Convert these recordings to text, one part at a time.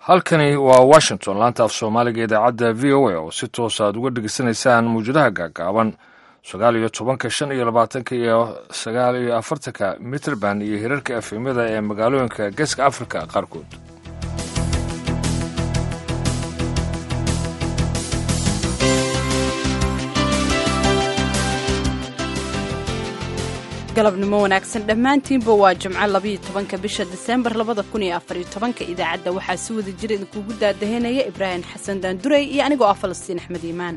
halkani waa washington laanta af soomaaliga idaacadda v o a oo si toos aad uga dhegeysanaysaan mawjadaha gaagaaban sagaal iyo tobanka shan iyo labaatanka iyo sagaal iyo afartanka mitrband iyo hirarka efemyada ee magaalooyinka geeska afrika qaarkood galabnimo wanaagsan dhammaantiinba waa jimco labayo tobanka bisha diseembar labada kun iyo afariyo tobanka idaacadda waxaa si wada jira idinkuugu daadahanaya ibraahim xasan daanduray iyo anigoo ah falastiin axmed iimaan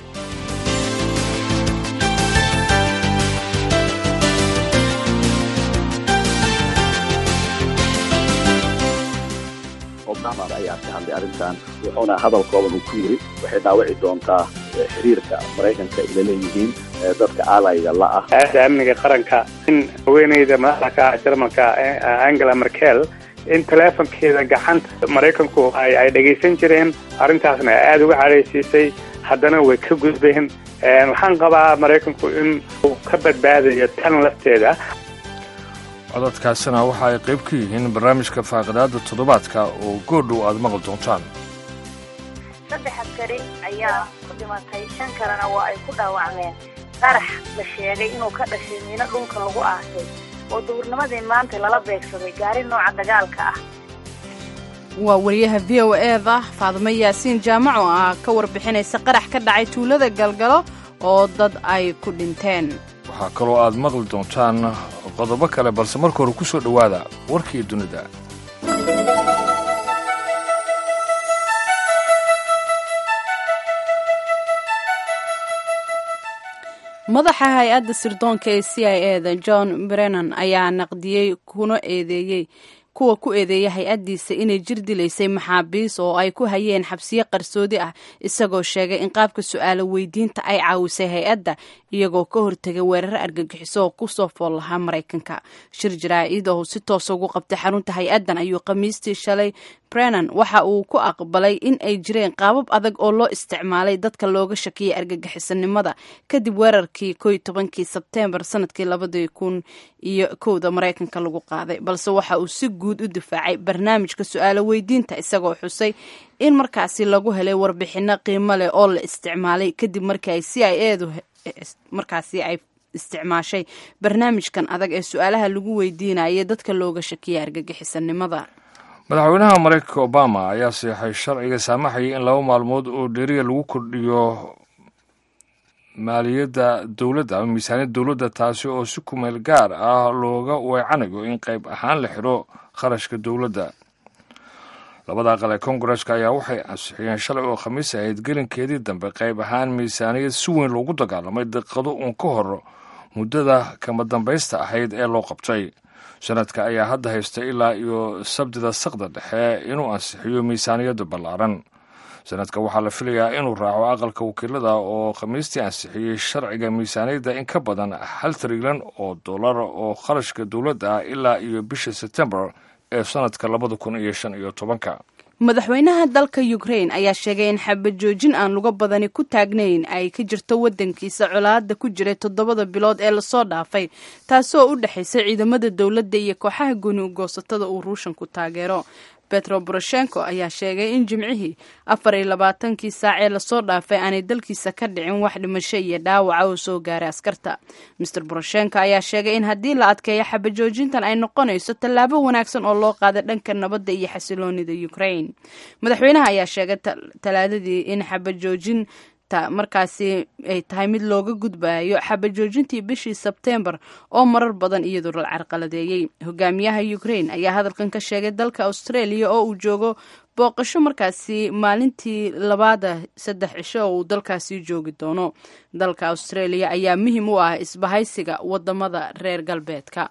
obama ayaa ka hadlay arrintan wuxuuna hadal kooban uu ku yidhi waxay dhaawici doontaa xiriirka maraykanka ila leeyihiin dadka aalayga la ah aada amniga qaranka in haweeneyda madaxda jarmalka angela merkel in teleefonkeeda gacanta maraykanku ay dhegaysan jireen arrintaasna aada uga cadhaysiisay haddana way ka gudbeen waxaan qabaa maraykanku in uu ka badbaadayo tan lafteeda codadkaasina waxa ay qayb ka yihiin barnaamijka faaqidaada toddobaadka oo goordhow aad maqli doontaan saddex askari ayaa ku dhimatay shan kalena waa ay ku dhaawacmeen qarax la sheegay inuu ka dhashay miino dhulka lagu aasay oo duhurnimadii maanta lala beegsaday gaari nooca dagaalka ah waa wariyaha v o eeda faadimo yaasiin jaamac oo ah ka warbixinaysa qarax ka dhacay tuulada galgalo oo dad ay ku dhinteen waxaa kaloo aad maqli doontaan qodobo kale balse marka hore ku soo dhowaada warkii dunida madaxa hay-adda sirdoonka ee c i e da john brennan ayaa naqdiyey kuna eedeeyey kuwa ku eedeeya hay-addiisa inay jir dilaysay maxaabiis oo ay ku hayeen xabsiyo qarsoodi ah isagoo sheegay in qaabka su-aalo weydiinta ay caawisay hay-adda iyagoo ka hortegay weeraro argagixiso oo kusoo fool lahaa maraykanka shir jaraa-id oo si toosa ugu qabtay xarunta hay-addan ayuu khamiistii shalay brennan waxa uu ku aqbalay in ay jireen qaabab adag oo loo isticmaalay dadka looga shakiyay argagixisanimada kadib weerarkii ko iyo tobankii sebteembar sanadkii labadii kun iyo kowda maraykanka lagu qaaday balse waxa uu si guud u difaacay barnaamijka su-aalo weydiinta isagoo xusay in markaasi lagu helay warbixino qiimo leh oo la isticmaalay kadib markii ay c i edu markaasi ay isticmaashay barnaamijkan adag ee su-aalaha lagu weydiinayay dadka looga shakiyay argagixisanimada madaxweynaha maraykanka obama ayaa seexay sharciga saamaxayay in laba maalmood oo dheriya lagu kordhiyo maaliyadda dowladda ama miisaaniyadda dowladda taasi oo si kumeel gaar ah looga weecanayo in qayb ahaan la xidho kharashka dowladda labada aqal ee kongareska ayaa waxay ansixiyeen shalay oo khamiis ahayd gelinkeedii dambe qayb ahaan miisaaniyad si weyn loogu dagaalamay daqiiqado uun ka hor muddada kama dambaysta ahayd ee loo qabtay sanadka ayaa hadda haysta ilaa iyo sabdida saqda dhexe inuu ansixiyo miisaaniyadda ballaaran sanadka waxaa la filayaa inuu raaco aqalka wakiilada oo khamiistii ansixiyey sharciga miisaaniyadda in ka badan hal trilyan oo dollar oo kharashka dowladda ah ilaa iyo bisha sebtembar ee sanadka labada kun iyo shan iyo tobanka madaxweynaha dalka ukrain ayaa sheegay in xabad joojin aan luga badani ku taagnayn ay ka jirto waddankiisa colaada ku jiray toddobada bilood ee lasoo dhaafay taasoo u dhexaysa ciidamada dowladda iyo kooxaha gooni ugoosatada uu ruushanku taageero betro boroshenko ayaa sheegay in jimcihii afar iyo labaatankii saac ee lasoo dhaafay aanay dalkiisa ka dhicin wax dhimasho iyo dhaawaca oo soo gaaray askarta master boroshenko ayaa sheegay in haddii la adkeeyo xabajoojintan ay noqonayso tallaabo wanaagsan oo loo qaaday dhanka nabadda iyo xasiloonida ukrain madaxweynaha ayaa sheegay talaadadii in xabajoojin markaasi ay tahay mid looga gudbayo xabajoojintii bishii sebteembar oo marar badan iyadoo la carqaladeeyey hogaamiyaha ukrain ayaa hadalkan ka sheegay dalka australia oo uu joogo booqasho markaasi maalintii labaada saddex cisho oo uu dalkaasi joogi doono dalka australia ayaa muhiim u ah isbahaysiga wadamada reer galbeedka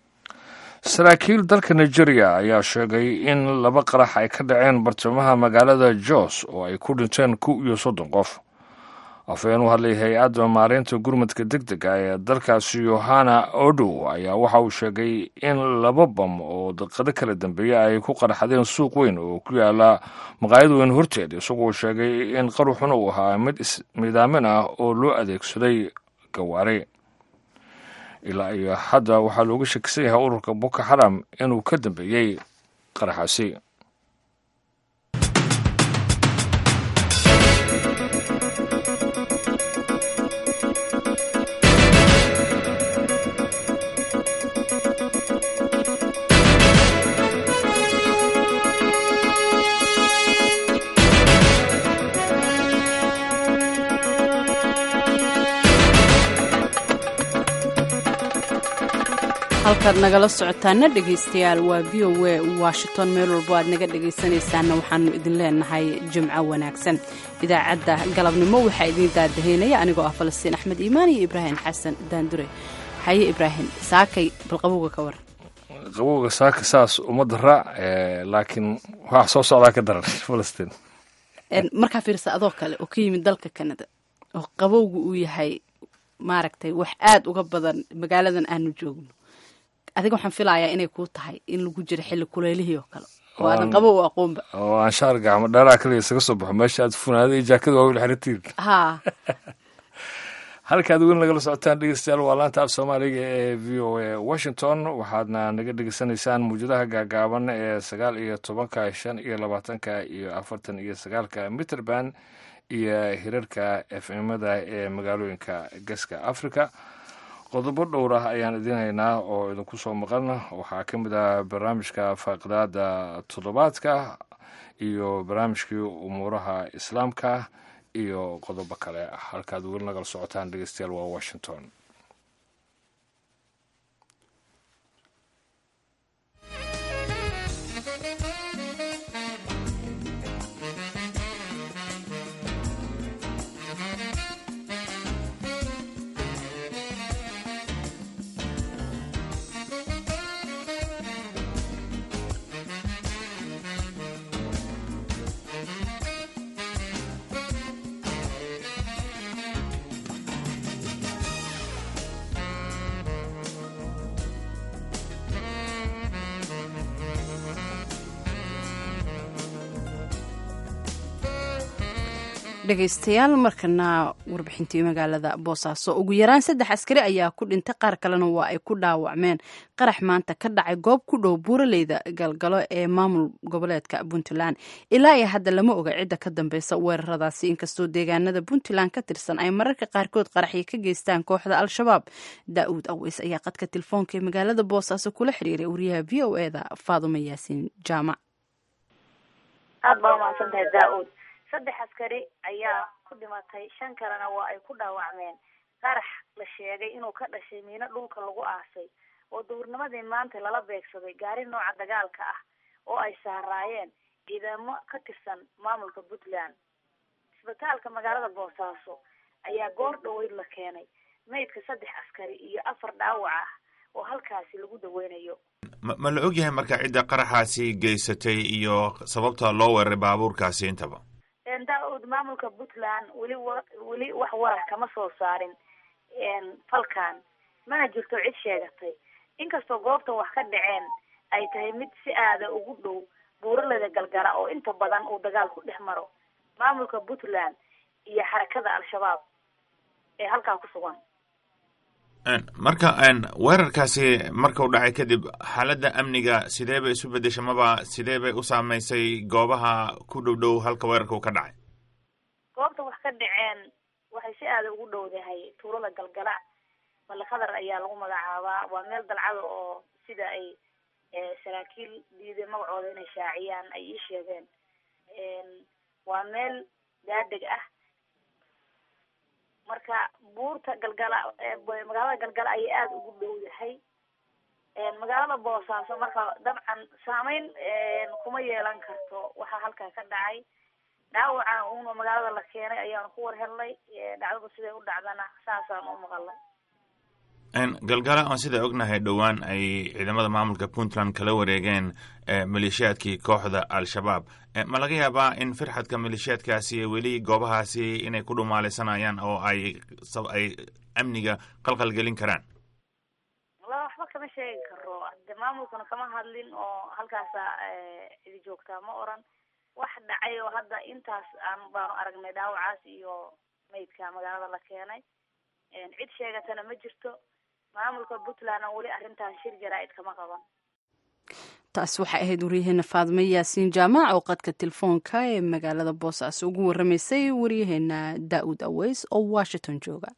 saraakiil dalka nigeria ayaa sheegay in laba qarax ay ka dhaceen bartamaha magaalada jos oo ay ku dhinteen kow iyo soddon qof afhayeen u hadlay hay-adda maareynta gurmadka deg dega ee dalkaasi yohana odow ayaa waxa uu sheegay in laba bam oo daqiiqado kala dambeeya ay ku qarxadeen suuq weyn oo ku yaala maqaayad weyn horteed isagoo sheegay in qaruxuna uu ahaa mid ismidaamin ah oo loo adeegsaday gawaare ilaa iyo hadda waxaa looga shakisan yahay ururka boko xaram inuu ka dambeeyey qaraxaasi halkaad nagala socotaana dhegaystayaal waa v o a washington meel walbo aad naga dhegaysanaysaanna waxaanu idin leenahay jimco wanaagsan idaacadda galabnimo waxaa idiin daadaheynaya anigoo ah falastiin axmed iimaan iyo ibraahim xasan daandure haye ibraahim saakay balqabowga ka waran qabowga saaka saas uma dara laakiin wax soo socdaa ka daran falastiin markaa fiirsa adoo kale oo ka yimid dalka canada oo qabowga uu yahay maaragtay wax aada uga badan magaaladan aanu joogno adiga waxaan filayaa inay kuu tahay in lagu jiro xilli kuleylihii oo kale oo aadan qabow u aqoonba oo aan shaar gacmo dheeraa kaliya isaga soo baxo meesha aad funaada iyo jaakada waa weli xiratiir haa halkaad weli nagala socotaan dhegeystayaal waa laanta af soomaaliga ee v o a washington waxaadna naga dhegeysanaysaan muwjadaha gaagaaban ee sagaal iyo tobanka shan iyo labaatanka iyo afartan iyo sagaalka mitrband iyo hirarka efmada ee magaalooyinka geeska africa qodobo dhowr ah ayaan idiin haynaa oo idinku soo maqan waxaa ka mid ah barnaamijka faaqidaada toddobaadka iyo barnaamijkii umuuraha islaamka iyo qodobo kale halkaad weli nagala socotaan dhegeystayaal waa washington dhegaystayaal markana warbixintii magaalada boosaaso ugu yaraan saddex askari ayaa ku dhintay qaar kalena waa ay ku dhaawacmeen qarax maanta ka dhacay goob ku dhow buuraleyda galgalo ee maamul goboleedka puntland ilaa iyo hadda lama oga cidda ka dambeysa weeraradaasi inkastoo deegaanada puntland ka tirsan ay mararka qaarkood qaraxyo ka geystaan kooxda al-shabaab daa-uud aweys ayaa qadka telefoonka ee magaalada boosaaso kula xiriiray wariyaha v o e da faadumo yaasiin jaamac aada baa umahadsantahay daa-uud saddex askari ayaa ku dhimatay shan kalena waa ay ku dhaawacmeen qarax la sheegay inuu ka dhashay miino dhulka lagu aasay oo duhurnimadii maanta lala beegsaday gaari nooca dagaalka ah oo ay saaraayeen ciidamo ka tirsan maamulka puntland isbitaalka magaalada boosaaso ayaa goor dhaweyd la keenay maydka saddex askari iyo afar dhaawac ah oo halkaasi lagu daweynayo ma ma la ogyahay marka cidda qaraxaasi geysatay iyo sababta loo weeraray baabuurkaasi intaba daa-ud maamulka puntland weli wa weli wax warar kama soo saarin falkan mana jirto cid sheegatay inkastoo goobtan wax ka dhaceen ay tahay mid si aada ugu dhow buuraleda galgala oo inta badan uu dagaal ku dhex maro maamulka puntland iyo xarakada al-shabaab ee halkaa ku sugan marka weerarkaasi markau dhacay kadib xaaladda amniga sidee bay isu bedeshay maba sidee bay u saameysay goobaha ku dhow dhow halka weerarka uu ka dhacay goobta wax ka dhaceen waxay si aada ugu dhowdahay tuulada galgala balakadar ayaa lagu magacaabaa waa meel dalcada oo sida ay saraakiil diiday magacooda inay shaaciyaan ay ii sheegeen waa meel daadeg ah marka buurta galgala magaalada galgala ayay aada ugu dhowdahay magaalada boosaaso marka dabcan saameyn kuma yeelan karto waxaa halkaa ka dhacay dhaawaca uuna magaalada la keenay ayaanu ku war helnay dhacdadu siday u dhacdana saasaan u maqalnay galgala aan sida ognahay dhowaan ay ciidamada maamulka puntland kala wareegeen maleeshiyaadkii kooxda al-shabaab ma laga yaabaa in firxadka maleeshiyaadkaasi weli goobahaasi inay ku dhumaalaysanayaan oo ay ay amniga qalqal gelin karaan la waxba kama sheegi karo de maamulkuna kama hadlin oo halkaasa cidi joogtaa ma oran wax dhacay oo hadda intaas aan baanu aragnay dhaawacaas iyo maydka magaalada la keenay cid sheegatana ma jirto maamulka puntland oo weli arrintan shir jaraa-id kama qaban taas waxay ahayd waryaheena faadme yaasiin jaamac oo qadka telefoonka ee magaalada boosaaso ugu waramaysay waryaheena daa-uud aweys oo washington jooga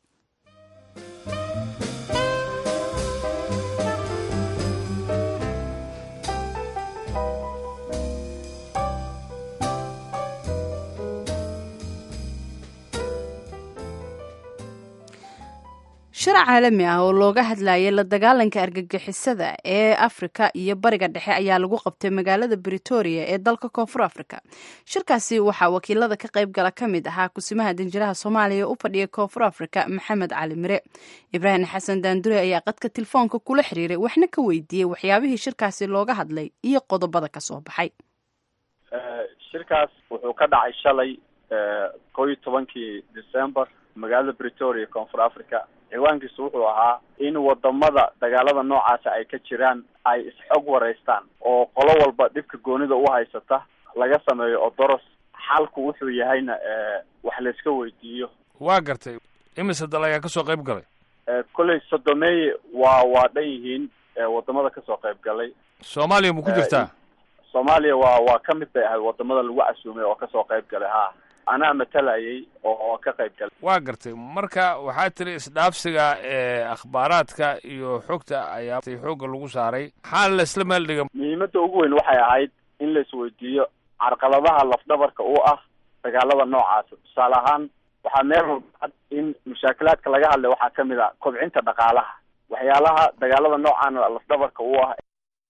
shir caalami ah oo looga hadlayay la dagaalanka argagixisada ee afrika iyo bariga dhexe ayaa lagu qabtay magaalada britoria ee dalka koonfur afrika shirkaasi waxaa wakiilada ka qayb gala ka mid ahaa kusimaha danjiraha soomaaliya u fadhiya koonfur afrika maxamed cali mire ibraahim xasan daandure ayaa qadka telefoonka kula xiriiray waxna ka weydiiyey waxyaabihii shirkaasi looga hadlay iyo qodobada ka soo baxay shirkaas wuxuu ka dhacay shalay koo iyo tobankii december magaalada britoria koonfur africa ciwaankiisu wuxuu ahaa in wadamada dagaalada noocaasa ay ka jiraan ay isxog wareystaan oo qolo walba dhibka goonida u haysata laga sameeyo odoros xalku wuxuu yahayna wax layska weydiiyo waa gartay imise dal ayaa kasoo qayb galay kolley sodomeeye waa waa dhan yihiin wadamada kasoo qayb galay soomaaliya ma ku jirtaa soomaaliya waa waa ka mid bay ahayd wadamada lagu casuumay oo kasoo qayb galay ha anaa matalayay oo ka qayb galay waa gartay marka waxaa tiri isdhaafsiga ee akhbaaraadka iyo xogta ayaa xoogga lagu saaray maxaa la isla meel dhiga muhiimadda ugu weyn waxay ahayd in la isweydiiyo carqaladaha lafdhabarka u ah dagaalada noocaasa tusaale ahaan waxaa meel walba in mushaakilaadka laga hadlay waxaa kamid a kobcinta dhaqaalaha waxyaalaha dagaalada noocaana lafdhabarka u ah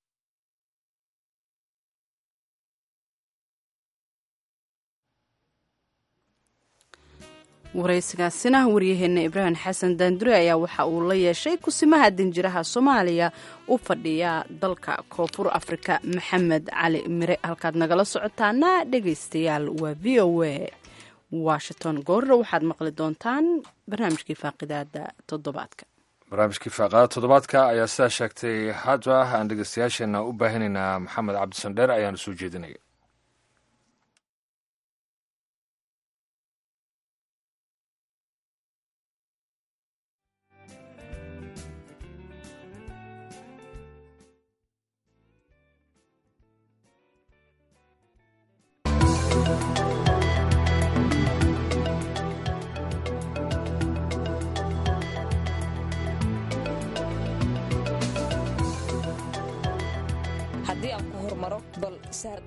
waraysigaasina waryaheena ibraahim xasan daandure ayaa waxa uu la yeeshay kusimaha danjiraha soomaaliya u fadhiya dalka koonfur afrika maxamed cali mire halkaad nagala socotaana dhegaystayaal waa v o a washington goorra waxaad maqli doontaan barnaamijkii faaqidaada toddobaadka barnaamijkii faaqaada toddobaadka ayaa sidaa sheegtay hadba aan dhegeystayaasheena u baahinaynaa maxamed cabdisandheer ayaana soo jeedinaya haddii aan ku hormaro bal saar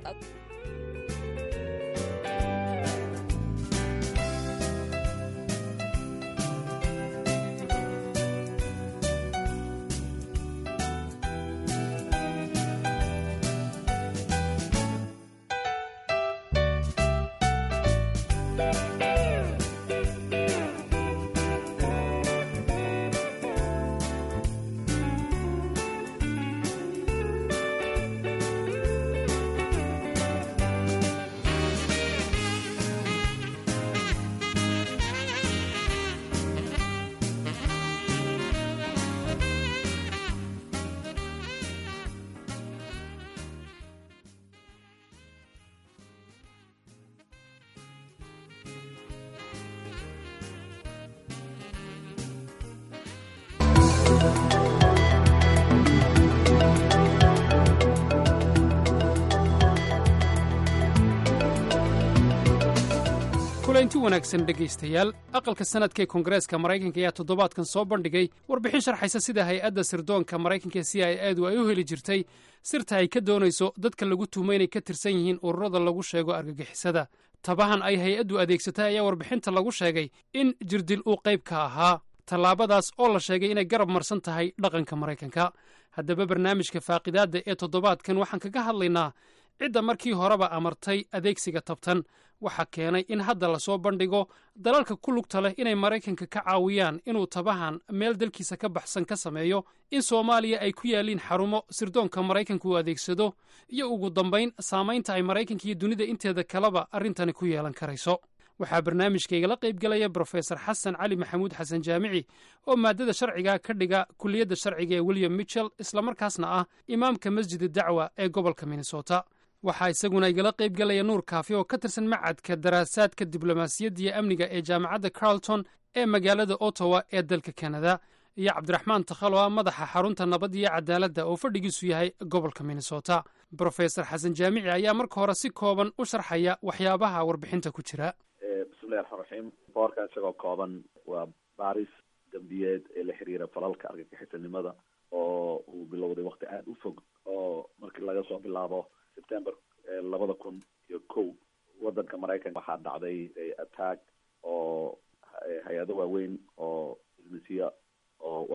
kulanti wanaagsan dhegaystayaal aqalka sanadka ee koongareeska maraykanka ayaa toddobaadkan soo bandhigay warbixin sharxaysa sida hay-adda sirdoonka maraykanka c i edu ay u heli jirtay sirta ay ka doonayso dadka lagu tuhmay inay ka tirsan yihiin ururada lagu sheego argagixisada tabahan ay hay-addu adeegsatay ayaa warbixinta lagu sheegay in jirdil uu qayb ka ahaa tallaabadaas oo la sheegay inay garab marsan tahay dhaqanka maraykanka haddaba barnaamijka faaqidaadda ee toddobaadkan waxaan kaga hadlaynaa cidda markii horeba amartay adeegsiga tabtan waxaa keenay in hadda lasoo bandhigo dalalka ku lugta leh inay maraykanka ka caawiyaan inuu tabahan meel dalkiisa ka baxsan ka sameeyo in soomaaliya ay ku yaalliin xarumo sirdoonka maraykanka uu adeegsado iyo ugu dambayn saamaynta ay maraykanka iyo dunida inteeda kaleba arrintani ku yeelan karayso waxaa barnaamijkaygala qayb galaya brofesor xasan cali maxamuud xasan jaamici oo maadada sharciga ka dhiga kuliyadda sharciga ee william mitchell islamarkaasna ah imaamka masjid dacwa ee gobolka minnesota waxaa isaguna igala qayb galaya nuur kaafi oo ka tirsan macadka daraasaadka diblomaasiyadda iyo amniga ee jaamacadda carlton ee magaalada ottawa ee dalka kanada iyo cabdiraxmaan takhalo ah madaxa xarunta nabad iyo cadaaladda oo fadhigiisu yahay gobolka minnesota brofesor xasan jaamici ayaa marka hore si kooban u sharxaya waxyaabaha warbixinta ku jira bismillahi raxmaan raxiim boorka isagoo kooban waa baaris dambiyeed ee la xiriira falalka argagixisanimada oo uu bilowday wakti aada u fog oo markii laga soo bilaabo september labada kun iyo kow wadanka maraykanka waxaa dhacday attack oo hay-ado waaweyn oo businessya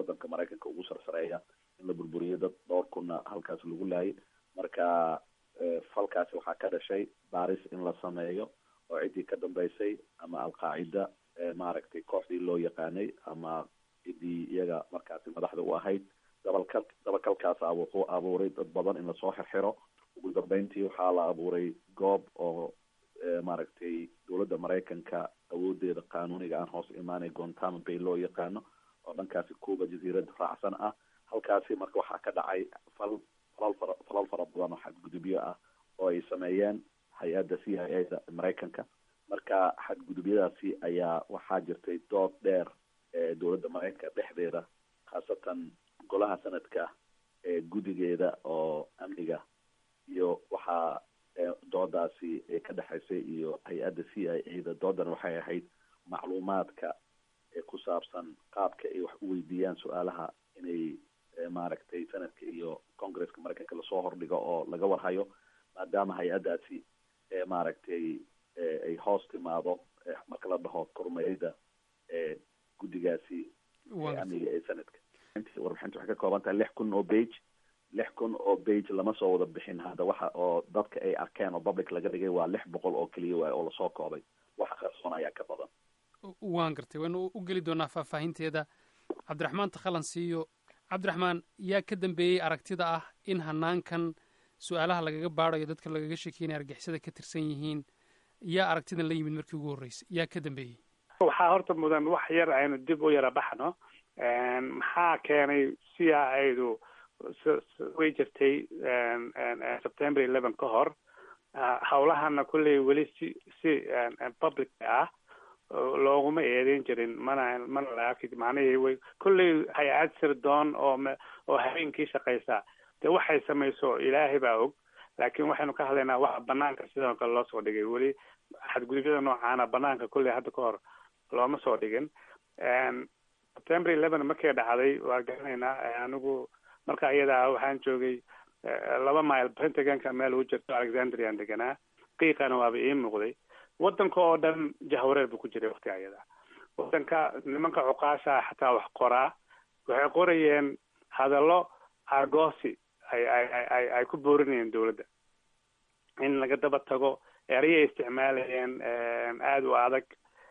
waddanka maraykanka ugu sarsareeya in la burburiyo dad dhowr kunna halkaas lagu laayay marka falkaasi waxaa ka dhashay baaris in la sameeyo oo ciddii ka dambeysay ama alqaacida maaragtay kooxdii loo yaqaanay ama ciddii iyaga markaasi madaxda u ahayd dabalkal dabakalkaasa wuxuu abuuray dad badan in lasoo xirxiro ugu dambeyntii waxaa la abuuray goob oo maaragtay dowladda maraykanka awoodeeda qanuuniga aan hoos imaanay gontamo bay loo yaqaano oo dhankaasi cuba jaziirada raacsan ah halkaasi marka waxaa ka dhacay fal falal fara falal fara badan oo xadgudubyo ah oo ay sameeyeen hay-adda c i a da maraykanka marka xadgudubyadaasi ayaa waxaa jirtay dood dheer ee dowladda maraykanka dhexdeeda khaasatan golaha sanadka ee guddigeeda oo amniga iyo waxaa doodaasi ay ka dhexaysay iyo hay-adda c i a da doodan waxay ahayd macluumaadka ee ku saabsan qaabka ay wax u weydiiyaan su-aalaha inay maaragtay sanadka iyo congresska maraykanka lasoo hordhigo oo laga warhayo maadaama hay-addaasi maaragtay ay hoos timaado marka la dhaho kormeerida guddigaasi amniga ee sanadka warbixinta waxay ka kooban tahay lix kun oo bage lix kun oo bage lama soo wada bixin hadda waxa oo dadka ay arkeen oo public laga dhigay waa lix boqol oo keliya waay oo lasoo koobay waxa qarsoon ayaa ka badan waan gartay waynu u geli doonaa faahfaahinteeda cabdiraxmaan takhalan siiyo cabdiraxmaan yaa ka dambeeyey aragtida ah in hanaankan su-aalaha lagaga baadayo dadka lagaga sheekeynaya argixisada ka tirsan yihiin yaa aragtidan la yimid markii ugu horreysay yaa ka dambeeyey waxaa horta mudan wax yar aynu dib u yara baxno maxaa keenay c i a du way jirtay september eleven ka hor hawlahana kulley weli si si public ah looguma eedeyn jirin mana mana la arki macnahii way kulley hay-ad sirdoon oo oo habeenkii shaqaysa dee waxay samayso ilaahay baa og laakiin waxaynu ka hadlaynaa waxa banaanka sidoo kale loo soo dhigay weli xadgudubyada noocaana banaanka kulley hadda ka hor looma soo dhigin september eleven markay dhacday waa garanaynaa anigu marka iyada waxaan joogay laba mile pentagonka meel u jirto alexandrian deganaa qiiqana waaba ii muuqday wadanka oo dhan jahwareer buu ku jiray waktiga iyada wadanka nimanka cuqaasha xataa wax qoraa waxay qorayeen hadallo argosi ay ay ay ay ku boorinayeen dowladda in laga daba tago erayay isticmaalayeen aada u adag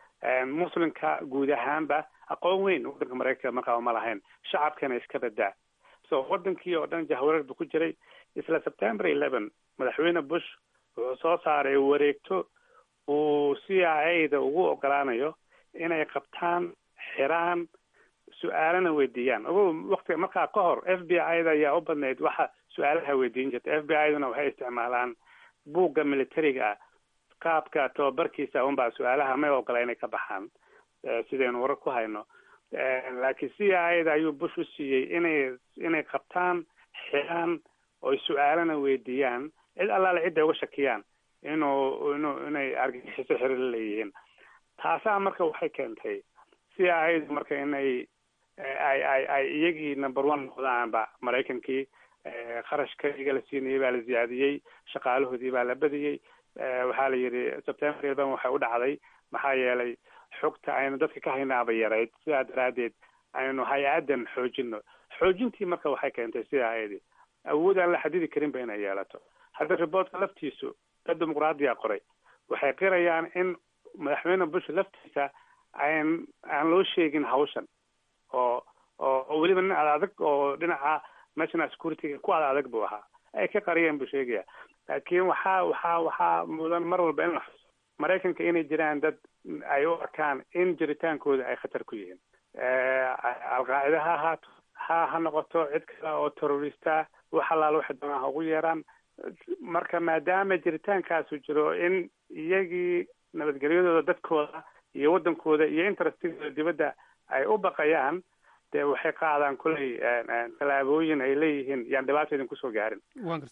muslimka guud ahaanba aqoon weyn wadanka maraykanka markaa uma lahayn shacabkana iska badaa so wadankii oo dhan jahwareer buu ku jiray isla september eleven madaxweyne bush wuxuu soo saaray wareegto uu c i a da ugu ogolaanayo inay qabtaan xiraan su-aalana weydiiyaan ogo waktiga markaa ka hor f b i da ayaa u badnayd waxa su-aalaha weydiin jirta f b i duna waxay isticmaalaan buugga militariga ah qaabka tababarkiisa unbaa su-aalaha may ogola inay ka baxaan sidaynu warar ku hayno laakiin c i a da ayuu bush u siiyey inay inay qabtaan xiraan oy su-aalana weydiiyaan cid allaale cidday uga shakiyaan inuu inuu inay argagixiso xiri la leeyihiin taasaa marka waxay keentay c i a du marka inay ay ay ay iyagii number one noqdaanba maraykankii kharashka iyaga la siinayay baa la ziyaadiyey shaqaalahoodii baa la badiyey waxaa la yidhi september eleven waxay u dhacday maxaa yeelay xogta aynu dadka ka haynaaba yarayd sidaa daraaddeed aynu hay-addan xoojino xoojintii marka waxay keentay sidaa ayadi awood aan la xadidi karinba inay yeelato hadda riboortka laftiisu dad dimuqraadiya qoray waxay qirayaan in madaxweyne bush laftiisa aan aan loo sheegin hawshan oo oo oo weliba nin ad adag oo dhinaca national securityga ku ad adag buu ahaa ay ka qariyeen buu sheegaya laakiin waxaa waxaa waxaa mudan mar walba in la xuso maraykanka inay jiraan dad ay u arkaan in jiritaankooda ay khatar ku yihiin alqaacida ha ahaato ha ha noqoto cid kale oo terrorista wax allaala waxay doonaan ha ugu yeeraan marka maadaama jiritaankaasu jiro in iyagii nabadgelyadooda dadkooda iyo waddankooda iyo interestigooda dibadda ay u baqayaan dee waxay qaadaan kulley tallaabooyin ay leeyihiin yaan dhibaato idin kusoo gaarin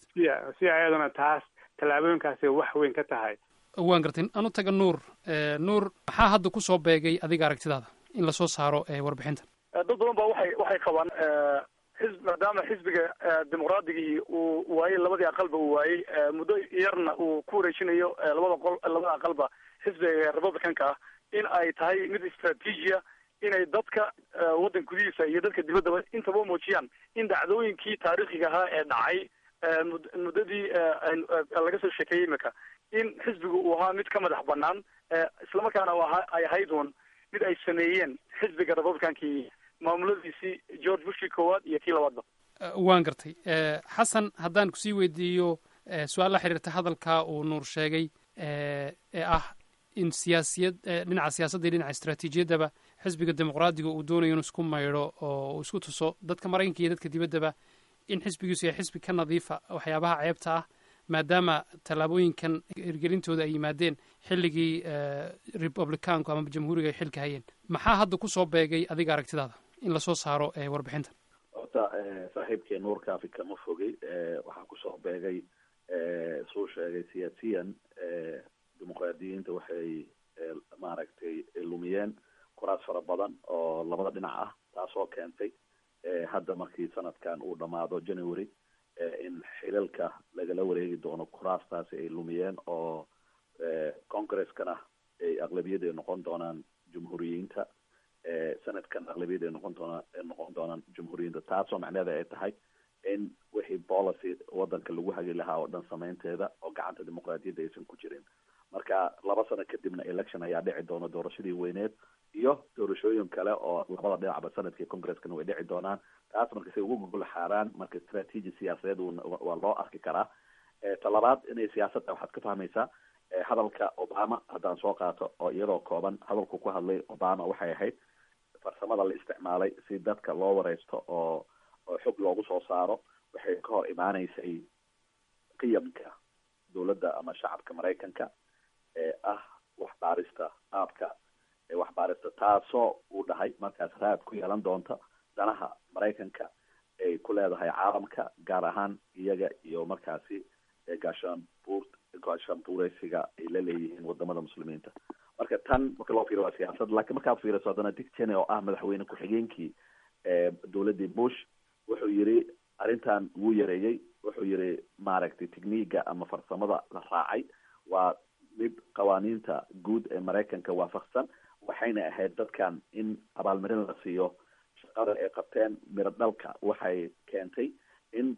si ayaduna taas tallaabooyinkaasi wax weyn ka tahay waan gartay anu taga nuur nuur maxaa hadda kusoo beegay adiga aragtidaada in lasoo saaro warbixintan dad badan ba waxay waxay qabaan xisb maadaama xisbiga dimuqraadigii uu waayey labadii aqalba uu waayey muddo yarna uu ku wareejinayo labada qol labada aqalba xisbiga republicanka ah in ay tahay mid istraatiijiya inay dadka waddan gudihiisa iyo dadka dibaddaba intaba muujiyaan in dhacdooyinkii taariikhiga ahaa ee dhacay muddadii laga soo sheekeeyey imika in xisbigu uu ahaa mid ka madax banaan islamarkaana ay ahayd uun mid ay sameeyeen xisbiga republicankii maamuladiisii george bushkii koowaad iyo kii labaadba waan gartay xasan haddaan kusii weydiiyo su-aal la xiriirta hadalka uu nuur sheegay ee ah in siyaasiyad dhinaca siyaasadda iyo dhinaca istraatiijiyaddaba xisbiga dimuqraadiga uu doonayo inuu isku maydho oo uu isku tuso dadka maraykanka iyo dadka dibaddaba in xisbigiisu yahay xisbi ka nadiifa waxyaabaha ceebta ah maadaama tallaabooyinkan hirgelintooda ay yimaadeen xilligii republicaanku ama jamhuuriga ay xilka hayeen maxaa hadda kusoo beegay adiga aragtidaada in lasoo saaro warbixintan horta saaxiibkii nuurka afrika ma fogey waxaa kusoo beegay suu sheegay siyaasiyan dimuqraadiyiinta waxay maaragtay lumiyeen kuraas fara badan oo labada dhinac ah taasoo keentay hadda markii sanadkan uu dhamaado january in xilalka lagala wareegi doono kuraastaasi ay lumiyeen oo congreskana ay aqlabiyad ay noqon doonaan jumhuuriyiinta sanadkan aqlabiyad ay noqon doonaan noqon doonaan jumhuuriyiinta taasoo macneheeda ay tahay in wixii policy wadanka lagu hagi lahaa oo dhan samaynteeda oo gacanta dimuqraadiyadda aysan ku jirin marka laba sano kadibna election ayaa dhici doona doorashadii weyneed iyo doorashooyin kale oo labada dhinacba sanadkii congreskana way dhici doonaan taas marka say ugu gogol xaaraan marka strategy siyaasadeed waa loo arki karaa talabaad inay siyaasadda waxaad ka fahmaysaa hadalka obama haddaan soo qaato oo iyadoo kooban hadalku ku hadlay obama waxay ahayd farsamada la isticmaalay si dadka loo wareysto oo oo xog loogu soo saaro waxay ka hor imaaneysay qiyamka dowladda ama shacabka maraykanka ee ah waxbaarista qaabka waxbaarista taasoo uu dhahay markaas raad ku yeelan doonta danaha maraykanka ay ku leedahay caalamka gaar ahaan iyaga iyo markaasi gaashaanbuur gaashaanbuureysiga ay la leeyihiin wadamada muslimiinta marka tan marka loo fiiro waa siyaasad laakiin markaad fiiriso haddana dick cheney oo ah madaxweyne ku-xigeenkii dowladdii bush wuxuu yiri arrintan wuu yareeyey wuxuu yiri maaragtay techniga ama farsamada la raacay waa mid qawaaniinta guud ee maraykanka waafaqsan waxayna ahayd dadkan in abaalmarin la siiyo shaqada ay qabteen miro dhalka waxay keentay in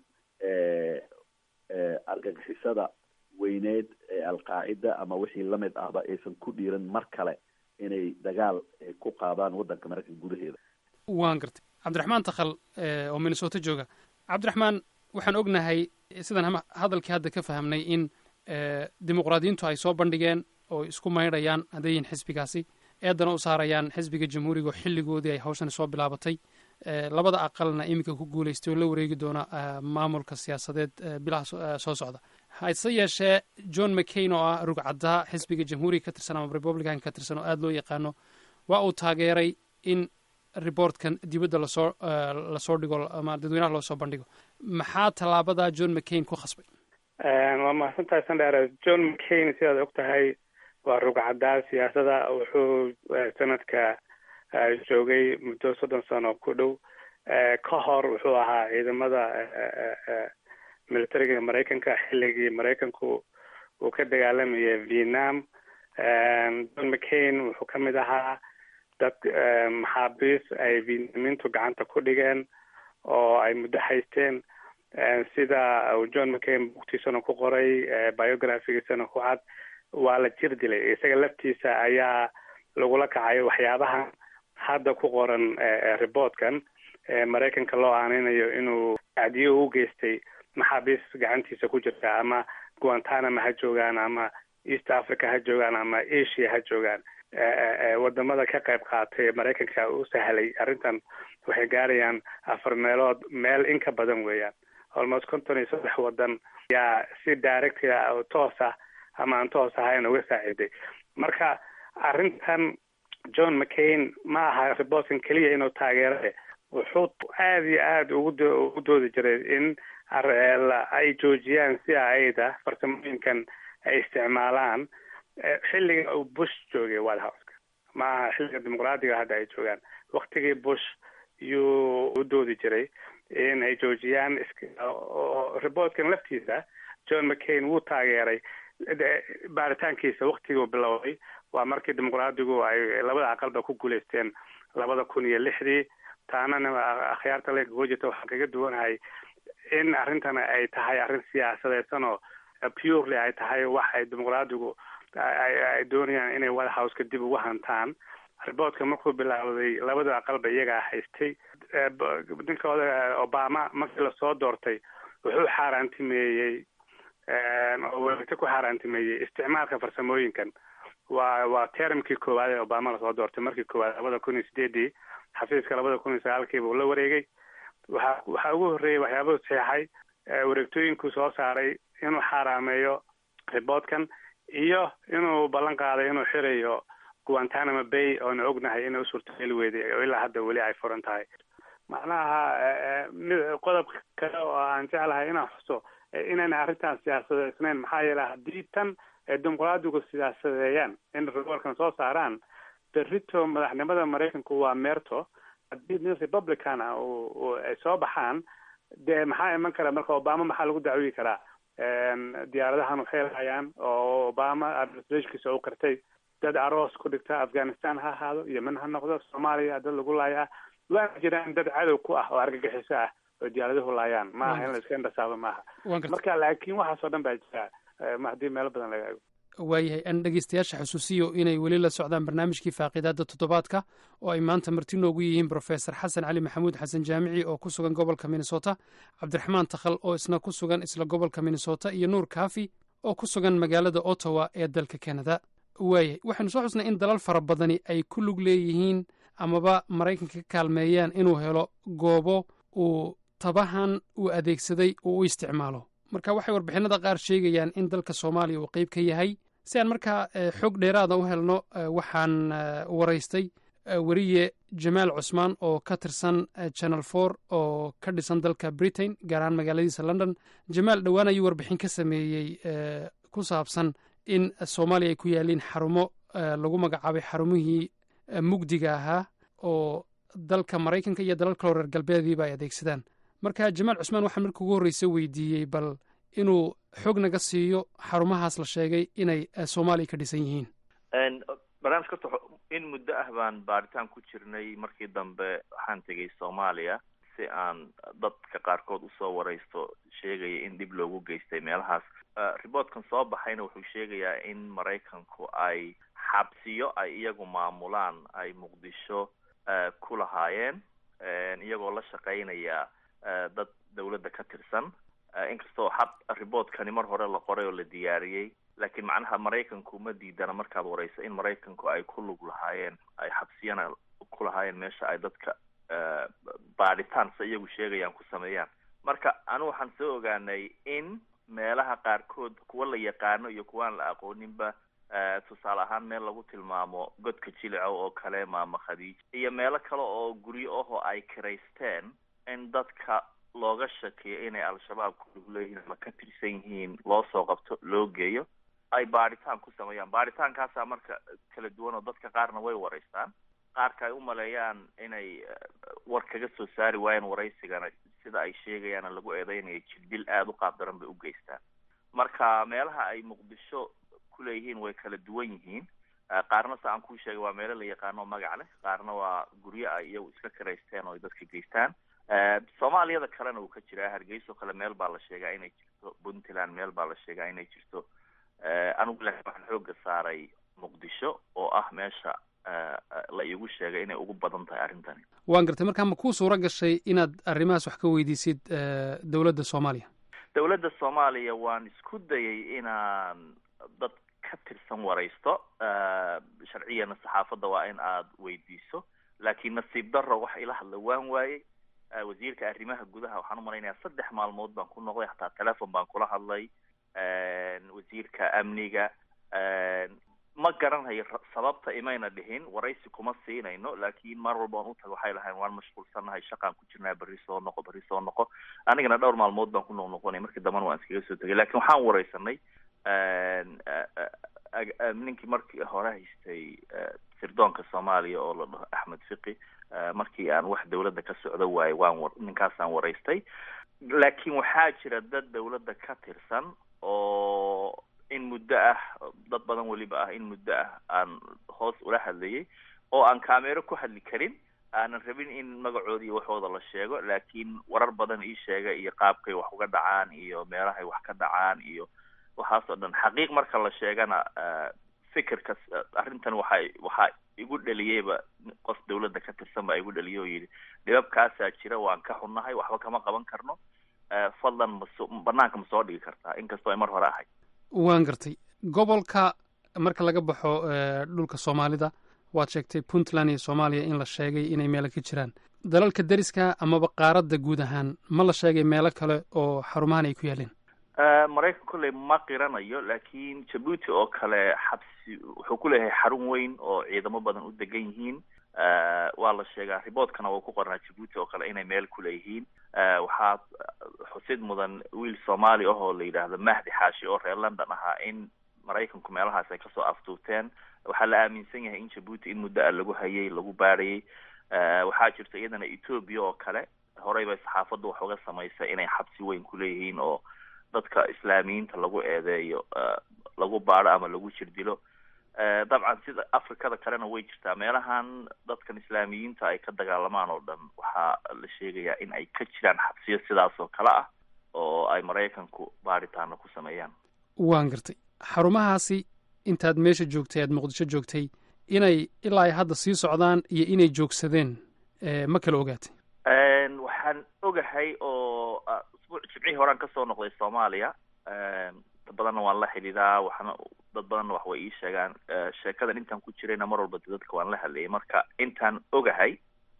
argagixisada weyneed ee alqaacida ama wixii lamid ahba aysan ku dhiiran mar kale inay dagaal ku qaadaan waddanka maraykanka gudaheeda waan gartay cabdiraxmaan takhal oo minnesota jooga cabdiraxmaan waxaan ognahay sidaan hadalkii hadda ka fahamnay in dimuqraadiyiintu ay soo bandhigeen oo isku maydhayaan hadday yihiin xisbigaasi eedana u saarayaan xisbiga jamhuuriga oo xilligoodii ay hawshani soo bilaabatay labada aqalna iminka ku guulaystay oo la wareegi doona maamulka siyaasadeed bilaha soo socda hase yeeshee john mccain oo ah rugcadda xisbiga jamhuuriga ka tirsan ama republican ka tirsan oo aada loo yaqaano waa uu taageeray in reportkan dibadda lasoo lasoo dhigo ama dadweynaha loo soo bandhigo maxaa tallaabada john mccain ku khasbay waa mahadsantahay sandheere john mccain sidaad og tahay waa rugcaddaa siyaasada wuxuu sanadka joogay muddo soddon sano ku dhow ka hor wuxuu ahaa ciidamada militariga maraykanka xilligii maraykanku uu ka dagaalamayay vietnam john mccain wuxuu ka mid ahaa dad maxaabiis ay vietnamiintu gacanta ku dhigeen oo ay muddo haysteen sida uu john mccain bugtiisana ku qoray biographigiisana ku cad waa la jir dilay isaga laftiisa ayaa lagula kacay waxyaabahan hadda ku qoran reportkan maraykanka loo aaneynayo inuu acdiyo u geystay maxaabiis gacantiisa ku jirta ama guantanama ha joogaan ama east africa ha joogaan ama asia ha joogaan wadamada ka qayb qaatay maraykanka u sahlay arrintan waxay gaarayaan afar meelood meel in ka badan weeyaan almost konton iyo saddex wadan ayaa si direct toos ah ama aan toos ahayn uga saaciiday marka arrintan john mccain ma aha reportkan keliya inuu taageerade wuxuu aada iyo aada ugu ugu doodi jiray in ay joojiyaan si aida farsamooyinkan ay isticmaalaan xilliga uu bush joogay white houseka ma aha xilliga dimuqraadiga hadda ay joogaan waktigii bush yuu u doodi jiray in ay joojiyaan reportkan laftiisa john mccain wuu taageeray baaritaankiisa waktigii uu bilowday waa markii dimuqraadigu ay labada aqalba ku guulaysteen labada kun iyo lixdii taanana akhyaarta leenka ku jirta waxaan kaga duwanahay in arrintana ay tahay arrin siyaasadeysan oo purely ay tahay wax ay dimuqraadigu ay doonayaan inay white houseka dib ugu hantaan riboortka markuu bilaawday labada aqalba iyagaa haystay ninkooda obama markii lasoo doortay wuxuu xaaraantimeeyey oo weligta ku xaaraantimeeyey isticmaalka farsamooyinkan waa waa termkii koowaad ee obama lasoo doortay markii koowaad labada kun iyo sideedii xafiiska labada kun iyo sagaalkiiba uu la wareegay waxa waxaa ugu horreeyey waxyaabuu saxeixay wareegtooyinkuu soo saaray inuu xaaraameeyo riboodkan iyo inuu ballan qaaday inuu xirayo guantanamo bay oona ognahay inay usurtageli weyday oo ilaa hadda weli ay furan tahay macnaha mid qodob kale oo aan jeclahay inaan xuso inayna arrintan siyaasadeysnayn maxaa yeele haddii tan ay dimuqraadigu siyaasadeeyaan in riboorkan soo saaraan berrito madaxnimada maraykanku waa meerto haddii nin republican ah ay soo baxaan dee maxaa iman kara marka obama maxaa lagu dacwiyi karaa diyaaradahan waxay lahayaan oo obama administrationkiisa u qirtay dad aroos ku dhigta afghanistan ha ahaado yemen ha noqdo soomaaliya dad lagu laayaa waana jiraan dad cadow ku ah oo argagixiso ah oo diyaaraduhu laayaan maaha in la iska indhasaabo maaha marka laakiin waxaasoo dhan baa jira haddii meelo badan laga ego waayahay aan dhegeystayaasha xusuusiyo inay weli la socdaan barnaamijkii faaqiidaadda toddobaadka oo ay maanta marti noogu yihiin brofesor xasan cali maxamuud xasan jaamici oo ku sugan gobolka minnesota cabdiraxmaan takhal oo isna ku sugan isla gobolka minnesota iyo nuur kaafi oo ku sugan magaalada ottawa ee dalka canada waayahay waxaynu soo xusnay in dalal fara badani ay ku lug leeyihiin amaba maraykanka ka kaalmeeyaan inuu helo goobo uu tabahan uu adeegsaday uu u isticmaalo marka waxay warbixinada qaar sheegayaan in dalka soomaaliya uu qeyb ka yahay si aan markaa xog dheeraada u helno waxaan waraystay weriye jamaal cusmaan oo ka tirsan channel for oo ka dhisan dalka britain gaar ahaan magaaladiisa london jamaal dhowaan ayuu warbixin ka sameeyey ku saabsan in soomaaliya ay ku yaaliin xarumo lagu magacaabay xarumihii mugdiga ahaa oo dalka maraykanka iyo dalal kaloo reer galbeediiba ay adeegsadaan marka jamaal cusmaan waxaan marka ugu horreysa weydiiyey bal inuu xog naga siiyo xarumahaas la sheegay inay soomaaliya ka dhisan yihiin barnaamijka horta in muddo ah baan baaritaan ku jirnay markii dambe waxaan tegay soomaaliya si aan dadka qaarkood usoo wareysto sheegaya in dhib loogu geystay meelahaas riboortkan soo baxayna wuxuu sheegayaa in maraykanku ay xabsiyo ay iyagu maamulaan ay muqdisho ku lahaayeen iyagoo la shaqaynaya dad dawladda ka tirsan inkastoo xab riboortkani mar hore la qoray oo la diyaariyey laakiin macnaha maraykanku ma diidana markaad wareyso in maraykanku ay ku lug lahaayeen ay xabsiyana ku lahaayeen meesha ay dadka baadhitaan se iyagu sheegayaan ku sameeyaan marka anu waxaan soo ogaanay in meelaha qaarkood kuwa la yaqaano iyo kuwaan la aqooninba tusaale ahaan meel lagu tilmaamo godka jilico oo kale maama khadiij iyo meelo kale oo guryo ahoo ay kiraysteen in dadka looga shakiyo inay al-shabaab ku lug leeyihiin ama ka tirsan yihiin loo soo qabto loo geeyo ay baadhitaan ku sameeyaan baadhitaankaasaa marka kala duwan oo dadka qaarna way wareystaan qaarka ay u maleeyaan inay war kaga soo saari waayeen waraysigana sida ay sheegayaana lagu eedeynayo jirdil aada u qaab daran bay u geystaan marka meelaha ay muqdisho kuleeyihiin way kala duwan yihiin qaarna sa aan kuu sheegay waa meelo la yaqaano magac leh qaarna waa guryo ay iyagu iska kiraysteen oo ay dadka geystaan soomaaliyada kalena uu ka jiraa hargeyso kale meel baa la sheegaa inay jirto puntland meel baa la sheegaa inay jirto anigu laakiin waxaan xooga saaray muqdisho oo ah meesha la iigu sheegay inay ugu badan tahay arrintani waan gartay markaa ma kuu suuro gashay inaad arrimahaas wax ka weydiisid dowladda soomaaliya dowladda soomaaliya waan isku dayay inaan dad ka tirsan waraysto sharciyana saxaafadda waa in aad weydiiso laakiin nasiib darro wax ila hadla waan waayey wasiirka arrimaha gudaha waxaan u malaynayaa saddex maalmood baan ku noqday hataa telefon baan kula hadlay wasiirka amniga ma garanayo sababta imayna dhihin waraysi kuma siinayno laakiin mar walba aan utaga waxay lahayn waan mashquulsannahay shaqaan ku jirnaa berri soo noqo berri soo noqo anigana dhowr maalmood baan ku noqnoqonay markii dambana waan iskaga soo tegay lakin waxaan wareysanay ninkii markii hore haystay sirdoonka soomaaliya oo la dhaho axmed fiqi markii aan wax dawladda ka socdo waayo waan wa ninkaasaan waraystay laakiin waxaa jira dad dawladda ka tirsan oo in muddo ah dad badan weliba ah in muddo ah aan hoos ula hadlayay oo aan kameero ku hadli karin aanan rabin in magacooda iyo waxooda la sheego laakiin warar badan ii sheega iyo qaabkay wax uga dhacaan iyo meelahay wax ka dhacaan iyo waxaas oo dhan xaqiiq marka la sheegana fikirkas arrintan waxay waxaa igu dhaliyeyba qof dawladda ka tirsan baa igu dhaliyay oo yidhi dhibabkaasaa jira waan ka xunnahay waxba kama qaban karno fadlan maso banaanka ma soo dhigi kartaa inkastoo ay mar hore ahayd waan gartay gobolka marka laga baxo dhulka soomaalida waad sheegtay puntland iyo soomaaliya in la sheegay inay meelo ka jiraan dalalka deriska amaba qaaradda guud ahaan ma la sheegay meelo kale oo xarumahan ay ku yaaleen maraykan kolley ma qiranayo laakiin jabuuti oo kale xabsi wuxuu ku leeyahay xarun weyn oo ciidamo badan u degan yihiin waa la sheegaa riboortkana waa ku qornaa jabuuti oo kale inay meel ku leeyihiin waxaa xusid mudan wiil soomaali ah oo la yidhaahdo mahdi xaashi oo reer london ahaa in maraykanku meelahaas ay kasoo aftuuteen waxaa la aaminsan yahay in jabuuti in muddo a lagu hayay lagu baadhayay waxaa jirta iyadana ethoobia oo kale horey bay saxaafaddu wax uga samaysay inay xabsi weyn ku leeyihiin oo dadka islaamiyiinta lagu eedeeyo lagu baadho ama lagu jirdilo dabcan sida afrikada kalena way jirtaa meelahan dadkan islaamiyiinta ay ka dagaalamaan oo dhan waxaa la sheegayaa in ay ka jiraan xabsiyo sidaas oo kale ah oo ay maraykanku baadhitaano ku sameeyaan waan gartay xarumahaasi intaad meesha joogtay aad muqdisho joogtay inay ilaa ay hadda sii socdaan iyo inay joogsadeen ma kala ogaatay waxaan ogahay oo usbuuc jimcihii horaan kasoo noqday soomaaliya dad badanna waan la xidhiidaa waxna dad badanna wax way ii sheegaan sheekadan intaan ku jirayna mar walba de dadka waan la hadlayay marka intaan ogahay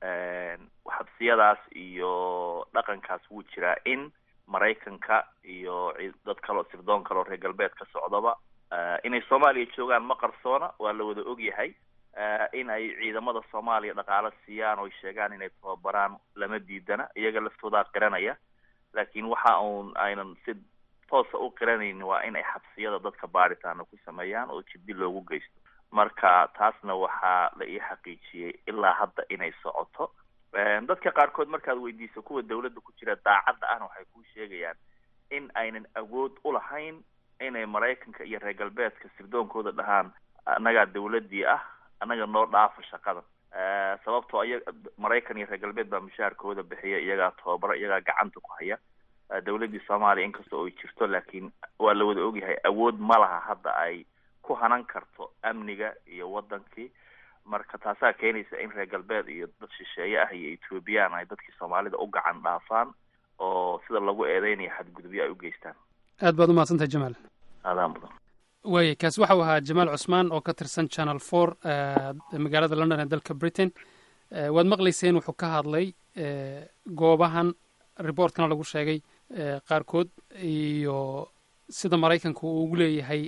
xabsiyadaas iyo dhaqankaas wuu jiraa in maraykanka iyo dad kaleo sirdoon kaleo reer galbeed ka socdaba inay soomaaliya joogaan ma qarsoona waa la wada ogyahay in ay ciidamada soomaaliya dhaqaalo siiyaan oo ay sheegaan inay tababaraan lama diidana iyaga laftoodaa qiranaya laakiin waxa uun aynan si toosa u qiranaynin waa in ay xabsiyada dadka baadhitaana ku sameeyaan oo jiddi loogu geysto marka taasna waxaa la ii xaqiijiyey ilaa hadda inay socoto dadka qaarkood markaad weydiiso kuwa dawladda ku jira daacadda ahna waxay kuu sheegayaan in aynan awood u lahayn inay maraykanka iyo reer galbeedka sirdoonkooda dhahaan annagaa dawladdii ah annaga noo dhaafa shaqadan sababtoo iya maraykan iyo reer galbeed baa mushaharkooda bixiya iyagaa tababara iyagaa gacanta ku haya dawladdii soomaaliya inkastoo ay jirto laakiin waa la wada ogyahay awood ma laha hadda ay ku hanan karto amniga iyo wadankii marka taasaa keenaysa in reer galbeed iyo dad shisheeye ah iyo ethoobiyan ay dadkii soomaalida u gacan dhaafaan oo sida lagu eedeynayo xadgudubyo ay u geystaan aad baad umahadsantahay jamaal aadaan badan waaya kaasi waxau ahaa jamaal cusmaan oo ka tirsan channel four magaalada london ee dalka britain waad maqlayseen wuxuu ka hadlay goobahan reportkana lagu sheegay qaarkood iyo sida maraykanka uu ugu leeyahay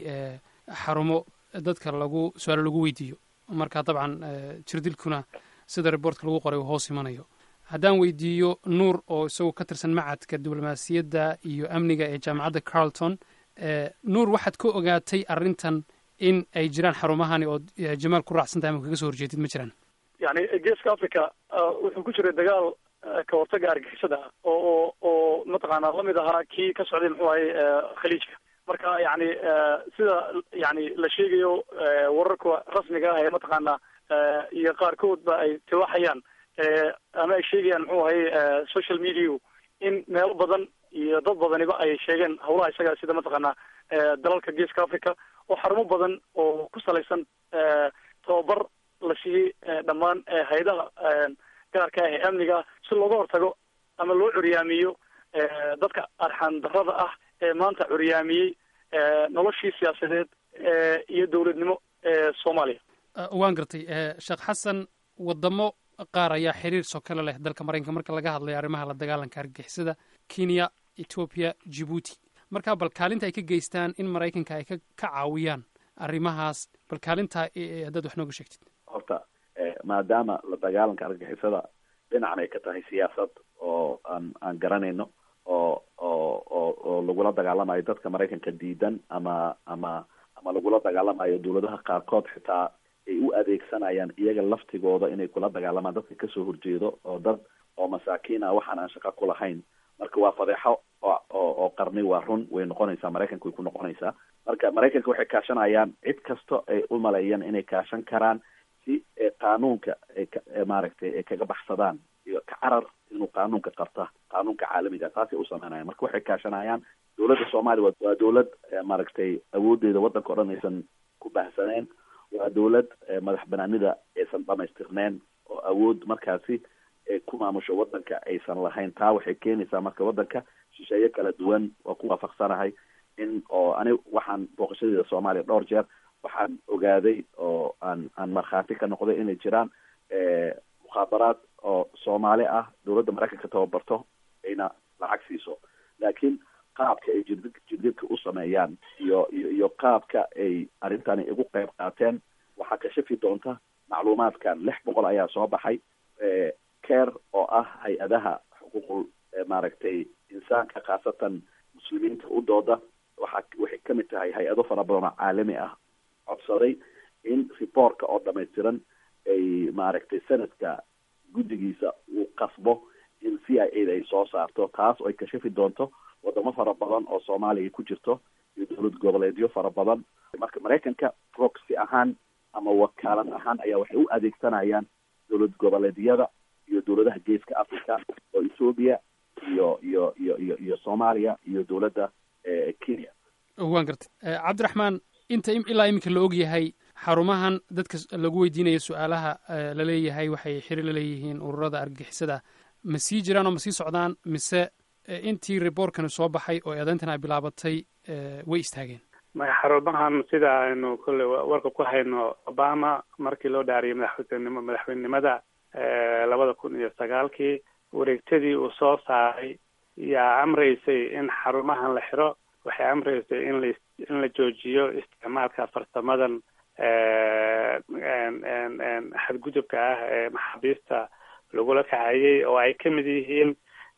xarumo dadka lagu su-aalo lagu weydiiyo marka dabcan jirdilkuna sida reportka lagu qoray uu hoos imanayo haddaan weydiiyo nuur oo isagoo ka tirsan macadka diblomaasiyadda iyo amniga ee jaamacadda carlton nuur waxaad ka ogaatay arrintan in ay jiraan xarumahani oo jamaal ku raacsan tahay ama kaga soo horjeedid ma jiraan yani geeska africa wuxuu ku jiray dagaal ka hortaga argixisada oo oo oo mataqaanaa lamid ahaa kii ka socday muxuu ahay khaliijka marka yani sida yani la sheegayo wararka rasmiga ah ee mataqaanaa iyo qaarkoodba ay tiwaxayaan ama ay sheegayaan muxuu ahay social media in meelo badan iyo dad badaniba ay sheegeen hawlaha isaga sida mataqaanaa dalalka geeska africa oo xarumo badan oo ku salaysan tababar la siiyey dhammaan hay-adaha gaarka ah ee amniga si looga hortago ama loo curyaamiyo dadka arxan darada ah ee maanta curyaamiyey noloshii siyaasadeed iyo dowladnimo ee soomaaliya waan gartay sheekh xasan wadamo qaar ayaa xiriir soo kale leh dalka maraykanka marka laga hadlayo arrimaha la dagaalanka argixisada kenya ethoopia jibuuti marka bal kaalinta ay ka geystaan in maraykanka ay ka ka caawiyaan arrimahaas bal kaalinta haddaad wax nooga sheegtid horta maadaama la dagaalanka argixisada dhinacna ay ka tahay siyaasad oo aan aan garanayno oo oo oo oo lagula dagaalamayo dadka maraykanka diidan ama ama ama lagula dagaalamayo dawladaha qaarkood xitaa ay u adeegsanayaan iyaga laftigooda inay kula dagaalamaan dadka kasoo horjeedo oo dad oo masaakiin ah waxaan aan shaqo ku lahayn marka waa fadeexo oo oo qarni waa run way noqonaysaa maraykanka way ku noqonaysaa marka maraykanka waxay kaashanayaan cid kasta ay u maleeyaan inay kaashan karaan si qaanuunka ay ka maaragtay ay kaga baxsadaan iyo ka carar inuu qaanuunka qabta qaanuunka caalamiga taasay u sameynayaan marka waxay kaashanayaan dowladda soomaaliya waa dowlad maaragtay awoodeeda waddanka o dhan aysan ku baahsaneen waa dowlad madax banaanida aysan dhamaystirneen oo awood markaasi ku maamusho waddanka aysan lahayn taa waxay keenaysaa marka waddanka shisheeye kala duwan waa ku waafaqsanahay in oo ani waxaan booqashadeeda soomaaliya dhowr jeer waxaan ogaaday oo aan aan markhaati ka noqday inay jiraan mukhaabaraad oo soomaali ah dowladda maraykanka tababarto ayna lacag siiso laakiin qaabka ay jirdi jirdidka u sameeyaan iyo iyo iyo qaabka ay arrintani igu qayb qaateen waxaa kashafi doonta macluumaadkan lix boqol ayaa soo baxay care oo ah hay-adaha xuquuqul maaragtay insaanka khaasatan muslimiinta u dooda waxaa waxay kamid tahay hay-ado fara badan oo caalami ah codsaday in reportka oo dhamaystiran ay maaragtay sanadka guddigiisa uu qasbo in c i a da ay soo saarto taas oo ay kashafi doonto wadamo fara badan oo soomaaliya ku jirto iyo dowlad goboleedyo fara badan marka maraykanka proxy ahaan ama wakaalad ahaan ayaa waxay u adeegsanayaan dowlad goboleedyada iyo dowladaha geeska africa oo ethoobia iyo iyo iyo iyo iyo soomaaliya iyo dowladda kenya waan gartay cabdiraxmaan inta ilaa iminka la og yahay xarumahan dadka lagu weydiinaya su-aalaha laleeyahay waxay xiri laleeyihiin ururada argagixisada ma sii jiraan oo ma sii socdaan mise intii rebortkani soo baxay oo eedayntan ay bilaabatay way istaageen maya xarumahan sida aynu kolley warka ku hayno obama markii loo dhaariyay madaxweynenimo madaxweynenimada labada kun iyo sagaalkii wareegtadii uu soo saaray yaa amraysay in xarumahan la xiro waxay amraysay in la in la joojiyo isticmaalka farsamadan xadgudubka ah ee maxaabiista lagula kacayay oo ay kamid yihiin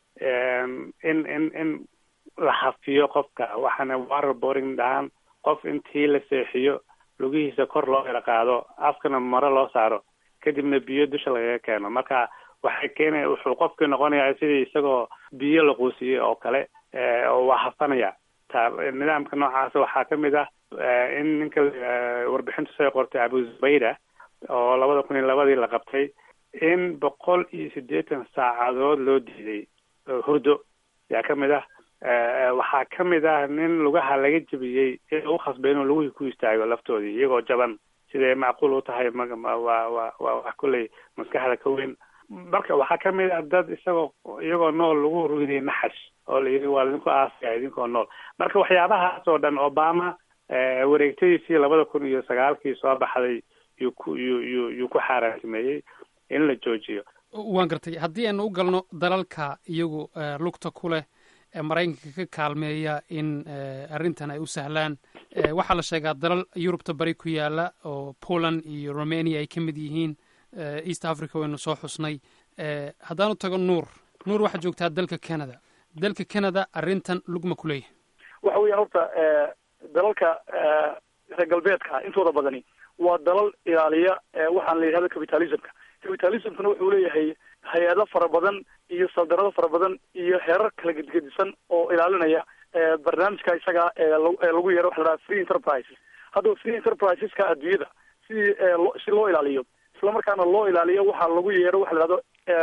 in in in la hafiyo qofka waxaana waterboarding dhahaan qof intii la seexiyo lugihiisa kor loo yara qaado afkana maro loo saaro kadibna biyo dusha lagaga keeno marka waxay keenaya wuxuu qofkii noqonayaa sidii isagoo biyo la quusiyey oo kale oo waa hafanaya ta nidaamka noocaas waxaa kamid ah in ninka warbixintu soo qortay abu zubayda oo labada kun iyo labadii la qabtay in boqol iyo siddeetan saacadood loo diiday hurdo yaa kamid ah waxaa kamid ah nin lugaha laga jebiyey ee lagu khasbay inuu lugihii ku istaago laftoodii iyagoo jaban siday macquul u tahay waa waa waa wax kolley maskaxda ka weyn marka waxaa kamid ah dad isagoo iyagoo nool lagu ruiday naxash oo la yidhi waa idinku aasaya idinkoo nool marka waxyaabahaas oo dhan obama wareegtadiisii labada kun iyo sagaalkii soo baxday yuu ku yuu yuu yuu ku xaaraantimeeyey in la joojiyo waan gartay haddii aynu u galno dalalka iyagu lugta ku leh ee maraykanka ka kaalmeeya in arrintan ay u sahlaan waxaa la sheegaa dalal yurubta bari ku yaala oo poland iyo romania ay ka mid yihiin east africa waynu soo xusnay haddaanu tago nuur nuur waxaad joogtaa dalka canada dalka canada arrintan lugma ku leeyahay waxa weeyaan horta dalalka reer galbeedka intooda badani waa dalal ilaaliya waxaan la yidhahdo capitalismka capitalismkana wuxuu leeyahay hay-ado fara badan iyo saldarado fara badan iyo heerar kala gedgedisan oo ilaalinaya barnaamijka isaga ee lagu yeero waxa la dhaha free enterprises haddaba free enterpriseska adduunyada sidii si loo ilaaliyo islamarkaana loo ilaaliyo waxaa lagu yeero waxa la dhahdo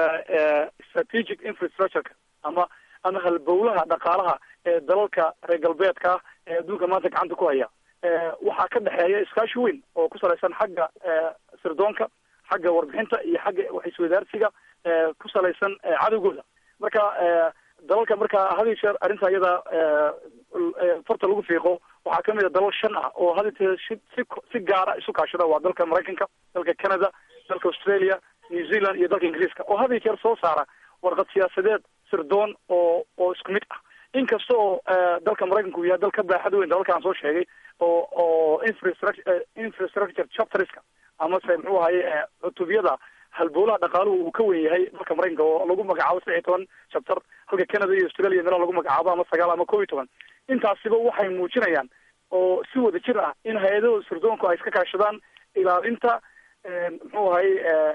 strategic infrastructureka ama ama halbowlaha dhaqaalaha ee dalalka reer galbeedka ee adduunka maanta gacanta ku haya waxaa ka dhexeeya iskaashi weyn oo ku salaysan xagga sirdoonka xagga warbixinta iyo xagga waxiswadaarsiga ku salaysan cadowgooda marka dalalka marka hadi jeer arrinta iyada farta lagu fiiqo waxaa kamid a dalal shan ah oo hadi jeer si si si gaara isu kaashada waa dalka maraykanka dalka canada dalka australia new zealand iyo dalka ingiriiska oo hadi jeer soo saara warqad siyaasadeed sirdoon oo oo isku mid ah inkasta oo dalka maraykanka uu yahay dal ka baaxad weyn dalalka aan soo sheegay oo oo infrastructure infrastructure chapterska amase muxuu ahaye cutubiyada halbowlaha dhaqaaluhu uu ka wen yahay dalka maraykanka oo lagu magacaabo saddex iyo toban chapter halka canada iyo australia meelaha lagu magacaabo ama sagaal ama kob iyo toban intaasiba waxay muujinayaan oo si wada jir ah in hay-adahooda sirdoonku ay iska kaashadaan ilaalinta muxuu ahaye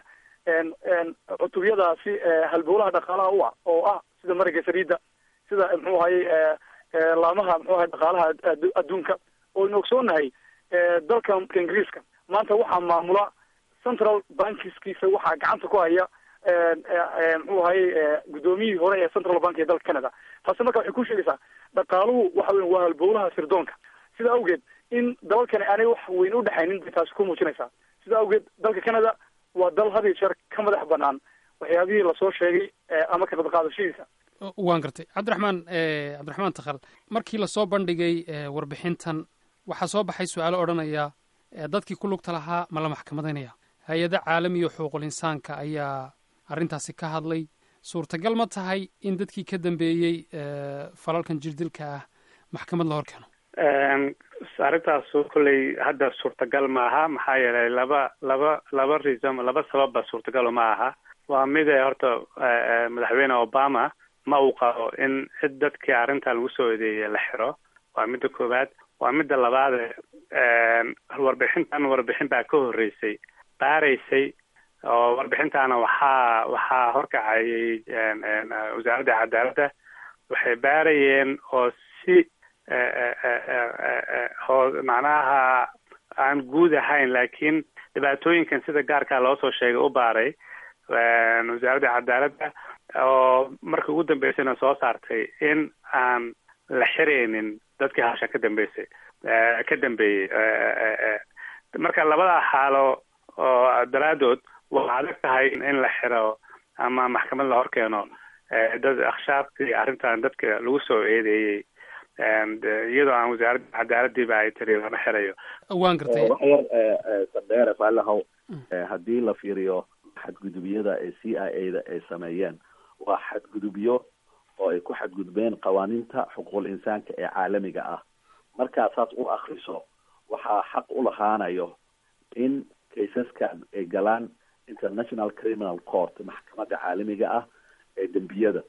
cutubiyadaasi halbowlaha dhaqaalaha u ah oo ah sida marayga saliida sida muxuu ahaye laamaha muxuu ahay dhaqaalaha adduunka oo inu ogsoonahay dalka ingiriiska maanta waxaa maamula central bankiskiisa waxaa gacanta ku haya muxuu ahaye guddoomiyihii hore ee central bank ee dalka canada taasi marka waxay ku sheegaysaa dhaqaaluhu waxa weya waa halbowlaha sirdoonka sida awgeed in dalalkani aanay wax weyn u dhexaynin bay taasi ku muujinaysaa sida awgeed dalka canada waa dal had iyo jeer ka madax banaan waxyaabihii lasoo sheegay ama ka qayb qaadashadiisa waan gartay cabdiraxmaan cabdiraxmaan takhal markii lasoo bandhigay warbixintan waxaa soo baxay su-aalo odhanaya dadkii ku lugta lahaa ma la maxkamadaynaya hay-ada caalamiya xuquuqul insaanka ayaa arrintaasi ka hadlay suurtagal ma tahay in dadkii ka dambeeyey falalkan jirdilka ah maxkamad la hor keeno arrintaasu kolley hadda suurtagal ma aha maxaa yeelay laba laba laba reason laba sababba suurtagal ma aha waa mid horta madaxweyne obama ma uu qabo in cid dadkii arrintan lagu soo eedeeyey la xiro waa midda koowaad waa midda labaade warbixintan warbixin baa ka horreysay baaraysay oo warbixintaana waxaa waxaa horkacayay wasaaradda cadaaladda waxay baarayeen oo si oo macnaha aan guud ahayn laakiin dhibaatooyinkan sida gaarkaa loo soo sheegay u baaray wasaaradda cadaaladda oo markii ugu dambeysayna soo saartay in aan la xiraynin dadkii hasha ka dambeysay ka dambeeyey marka labada xaalo oo daraadood waa adag tahay in la xiro ama maxkamad la hor keeno dad akhshaartii arrintan dadka lagu soo eedeeyey iyadoo aan wasaaradda cadaaladiiba ay tiri lama xirayo waan gartay wax yar sandheere faalahow haddii la fiiriyo xadgudubyada ee c i a da ay sameeyeen waa xadgudubyo oo ay ku xadgudbeen qawaaniinta xuquuqul insaanka ee caalamiga ah markaa saas u akriso waxaa xaq u lahaanayo in kaysaskan ay galaan international criminal court maxkamadda caalamiga ah ee dembiyada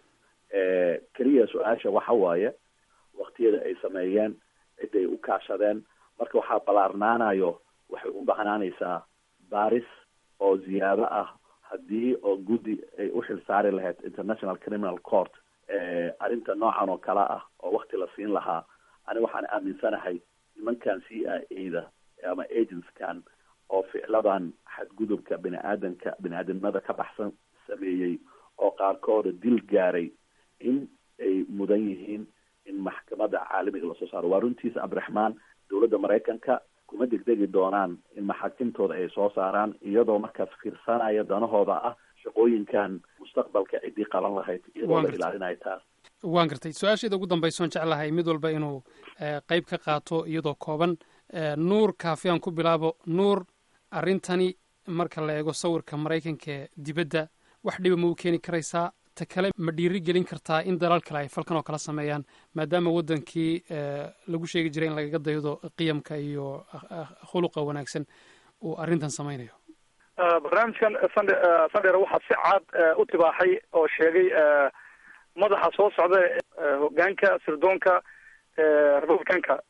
keliya su-aasha waxa waaye waktiyada ay sameeyeen ciday u kaashadeen marka waxaa ballaarnaanayo waxay u bahnaanaysaa baaris oo ziyaado ah haddii oo guddi ay u xil saari lahayd international criminal court arrinta noocan oo kale ah oo wakti la siin lahaa ani waxaan aaminsanahay nimankan c i a da ama agentskan oo ficladan xadgudubka bini aadanka bini aadamnimada ka baxsan sameeyey oo qaarkooda dil gaaray in ay mudan yihiin in maxkamadda caalamiga lasoo saaro waa runtiisa abdiraxmaan dowladda maraykanka kuma degdegi doonaan in maxaakimtooda ay soo saaraan iyadoo markaas fiirsanaya danahooda ah shaqooyinkan mustaqbalka ciddii qaban lahayd iyadoo la ilaalinayo taas waan gartay su-aasheeda ugu dambaysoon jeclahay mid walba inuu qeyb ka qaato iyadoo kooban nuur kaafiyaan ku bilaabo nuur arrintani marka la eego sawirka maraykanka ee dibadda wax dhiba ma u keeni karaysaa ta kale ma dhiiri gelin kartaa in dalal kale ay falkan oo kala sameeyaan maadaama waddankii lagu sheegi jiray in lagaga daydo qiyamka iyo khuluqa wanaagsan uu arrintan samaynayo barnaamijkan sande sandher waxaa si caad u tibaaxay oo sheegay madaxa soo socda hogaanka sirdoonka republicanka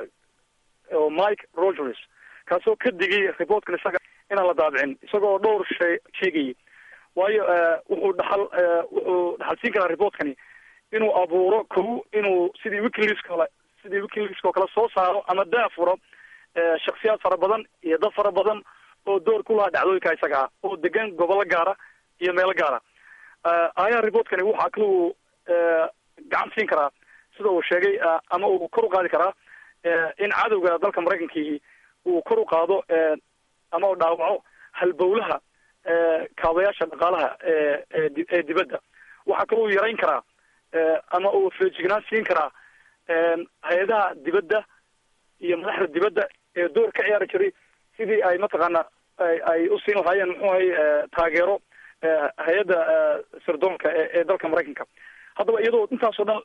oo mike rogers kaasoo ka digay reportkan isaga inaan la daabicin isagoo dhowr shay sheegayay waayo wuxuu dhaxal wuxuu dhaxalsiin karaa reportkani inuu abuuro kow inuu sidii wikileaks kale sidii wikileaks oo kale soo saaro ama daafuro shaksiyaad fara badan iyo dad fara badan oo door ku lahaa dhacdooyinka isaga ah oo degan gobollo gaara iyo meelo gaara ayaa reportkani waxaa kale uu gacan siin karaa sida uu sheegay ama uu kor u qaadi karaa in cadowga dalka maraykankii uu kor u qaado ama uu dhaawaco halbowlaha kaabayaasha dhaqaalaha ee dibadda waxaa kaloo uu yarayn karaa ama uu feejignaan siin karaa hay-adaha dibadda iyo madaxda dibadda ee door ka ciyaari jiray sidii ay mataqaana ay u siin lahaayeen muxuu ahay taageero hay-adda sirdoonka ee dalka maraykanka haddaba iyadoo intaasoo dhan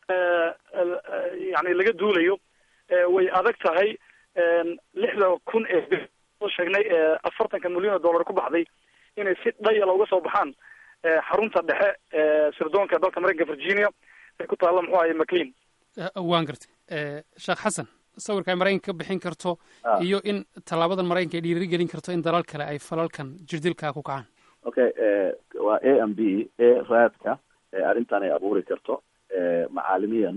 yani laga duulayo way adag tahay lixda kun ee soo sheegnay afartanka milyan oo dollar ku baxday inay si dhayala uga soo baxaan xarunta dhexe sirdoonka dalka maraykanka virginia ee ku taalla muxuu ahay maclean waan gartay sheekh xasan sawirka ay maraykanka ka bixin karto iyo in tallaabadan maraykanka ay dhiiri gelin karto in dalal kale ay falalkan jirdilka ku kacaan okay waa a m b a raadka arrintan ay abuuri karto macaalimiyan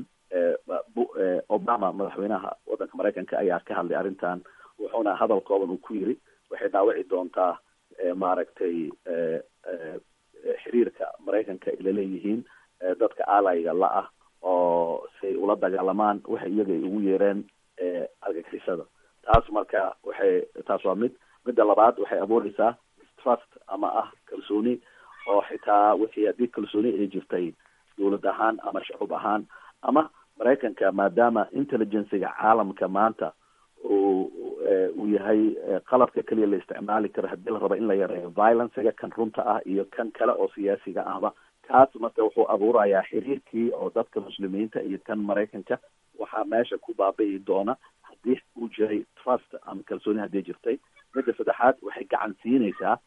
obama madaxweynaha waddanka maraykanka ayaa ka hadlay arrintan wuxuuna hadal kooban uu ku yiri waxay dhaawici doontaa maaragtay xiriirka maraykanka ay laleeyihiin dadka alayga la ah oo si ay ula dagaalamaan waxay iyaga ay ugu yeereen argagixisada taas marka waxay taas waa mid midda labaad waxay abuureysaa mistrust ama ah kalsooni oo xitaa wixii haddii kalsooni ay jirtay dowlad ahaan ama shacub ahaan ama maraykanka maadaama intelligenciga caalamka maanta uu uu yahay qalabka keliya la isticmaali karo haddii la rabo in la yareeyo violencega kan runta ah iyo kan kale oo siyaasiga ahba kaas marka wuxuu abuurayaa xiriirkii oo dadka muslimiinta iyo kan maraykanka waxaa meesha ku baabi'i doona haddii uu jiray trust ama kalsooni haddii jirtay midda saddexaad waxay gacan siinaysaa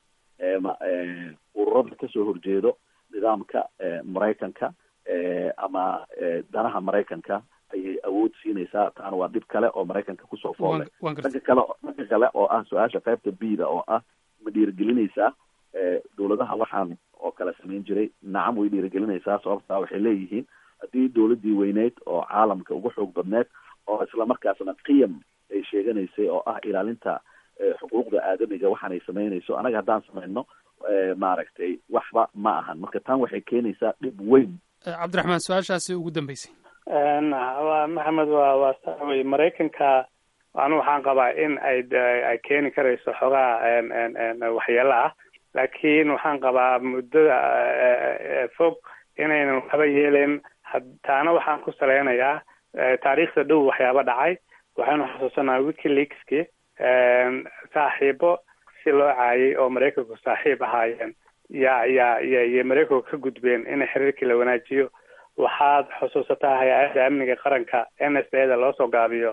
ururada kasoo horjeedo nidaamka maraykanka ama danaha maraykanka ayay awood siinaysaa taana waa dhib kale oo maraykanka kusoo foolay dhanka kale dhanka kale oo ah su-aasha qaybta bida oo ah ma dhiirigelinaysaa dowladaha waxaan oo kale samayn jiray nacam way dhiirigelinaysaa sababtaa waxay leeyihiin haddii dowladdii weyneyd oo caalamka ugu xoog badneed oo islamarkaasna qiyam ay sheeganaysay oo ah ilaalinta xuquuqda aadamiga waxaanay samaynayso anaga haddaan samayno maaragtay waxba ma ahan marka tan waxay keenaysaa dhib weyn cabdiraxmaan su-aashaasi ugu dambeysay wa maxamed waa waa saa wey maraykanka anu waxaan qabaa in ay ay keeni karayso xogaa waxyeelo ah laakiin waxaan qabaa muddada fog inaynan waxba yeelen taana waxaan ku saleynayaa taariikhda dhow waxyaaba dhacay waxaynu xasuusanaa wikileakski saaxiibo si loo caayay oo maraykanku saaxiib ahaayeen yaa yaa ya iyo maraykanku ka gudbeen in xiriirkii la wanaajiyo waxaad xusuusataa hay-adda amniga qaranka n s a da loo soo gaabiyo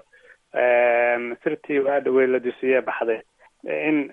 sirtii waa dhaweyd la dusiye baxday in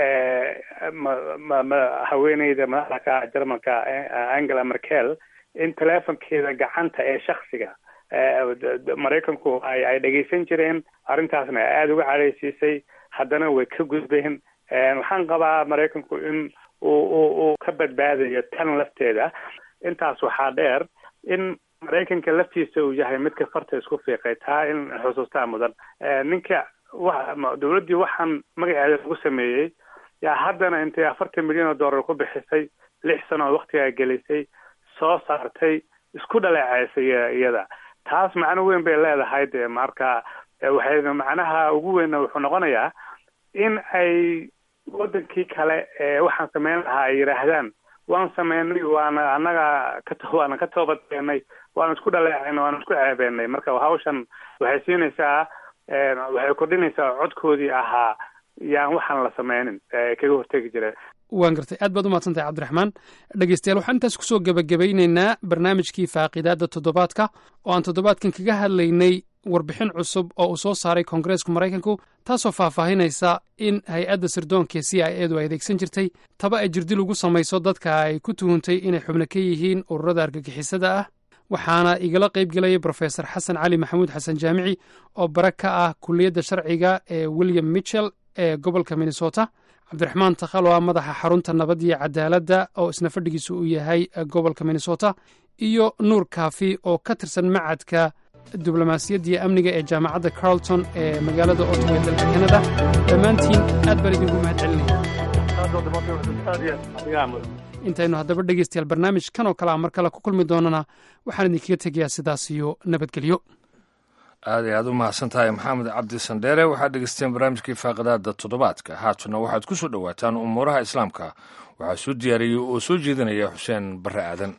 ma ma ma haweeneyda madaxda jarmalka angela merkel in telefonkeeda gacanta ee shaksiga maraykanku ay ay dhegeysan jireen arrintaasna aada uga cadhaysiisay haddana way ka gudbeen waxaan qabaa maraykanku in uu u uu ka badbaadayo tan lafteeda intaas waxaa dheer in maraykanka laftiisa uu yahay midka farta isku fiiqay taa in xusuustaa mudan ninka wa dowladdii waxaan magaceeda lagu sameeyey yaa haddana intay afartan milyan oo dollar ku bixisay lix sano oo waktigaa gelisay soo saartay isku dhaleeceysay iyada taas macno weyn bay leedahay dee marka waxay macnaha ugu weynna wuxuu noqonayaa in ay wadankii kale ee waxaan sameyn lahaa ay yidhaahdaan waan sameynay waana annaga ka waana ka toobadkeenay waana isku dhaleecaynay waana isku ceebeenay marka hawshan waxay siinaysaa waxay kordhinaysaa codkoodii ahaa yaan waxaan la sameynin kaga hortegi jireen waan gartay aad baad umahadsan tahay cabdiraxmaan dhegeystayaal waxaan intaas kusoo gebagabeyneynaa barnaamijkii faaqidaadda toddobaadka oo aan toddobaadkan kaga hadlaynay warbixin cusub oo uu soo saaray koongareeska maraykanku taasoo faahfaahinaysa in hay-adda sirdoonka c i edu ay adeegsan jirtay taba ay jirdil ugu samayso dadka ay ku tuhuntay inay xubno ka yihiin ururada argagixisada ah waxaana igala qayb gelayay brofesor xasan cali maxamuud xasan jaamici oo bare ka ah kuliyadda sharciga ee william mitchell ee gobolka minnesota cabdiraxmaan takhal oo ah madaxa xarunta nabad iyo cadaaladda oo isna fadhigiisu uu yahay gobolka minnesota iyo nuur kaafi oo ka tirsan macadka diblomaasiyadda iyo amniga ee jaamacadda carlton ee magaalada ottawa ee dalka canada dhammaantiin aad baan idinku mahad celinaya intaynu haddaba dhegeystayaal barnaamijkan oo kale a mar kale ku kulmi doonana waxaan idinkaga tegayaa sidaas iyo nabadgelyo aad ay aad u mahadsan tahay maxamed cabdi sandheere waxaad dhegeysteen barnaamijkii faaqidaada toddobaadka haatuna waxaad ku soo dhowaataan umuuraha islaamka waxaa soo diyaariyey oo soo jeedinaya xuseen barre aadan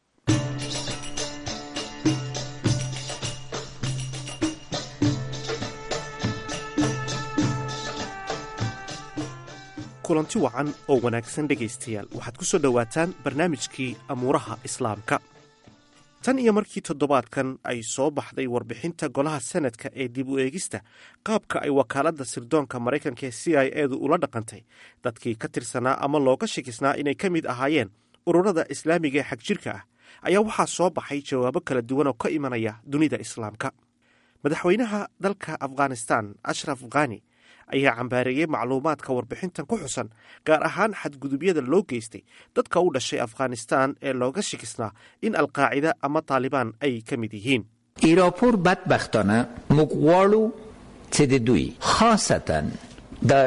kulanti wacan oo wanaagsan dhegaystayaal waxaad ku soo dhowaataan barnaamijkii amuuraha islaamka tan iyo markii toddobaadkan ay soo baxday warbixinta golaha senadka ee dib u eegista qaabka ay wakaaladda sirdoonka maraykanka ee c i edu ula dhaqantay dadkii ka tirsanaa ama looga shakisnaa inay ka mid ahaayeen ururada islaamiga ee xagjirka ah ayaa waxaa soo baxay jawaabo kala duwan oo ka imanaya dunida islaamka madaxweynaha dalka afghanistan ashraf khani ayaa cambaareeyey macluumaadka warbixintan ku xusan gaar ahaan xadgudubyada loo geystay dadka u dhashay afghanistan ee looga shikisnaa in alqaacida ama taalibaan ay ka mid yihiin ایراپور بدبختانه مقوالو چه دوی خاصتا در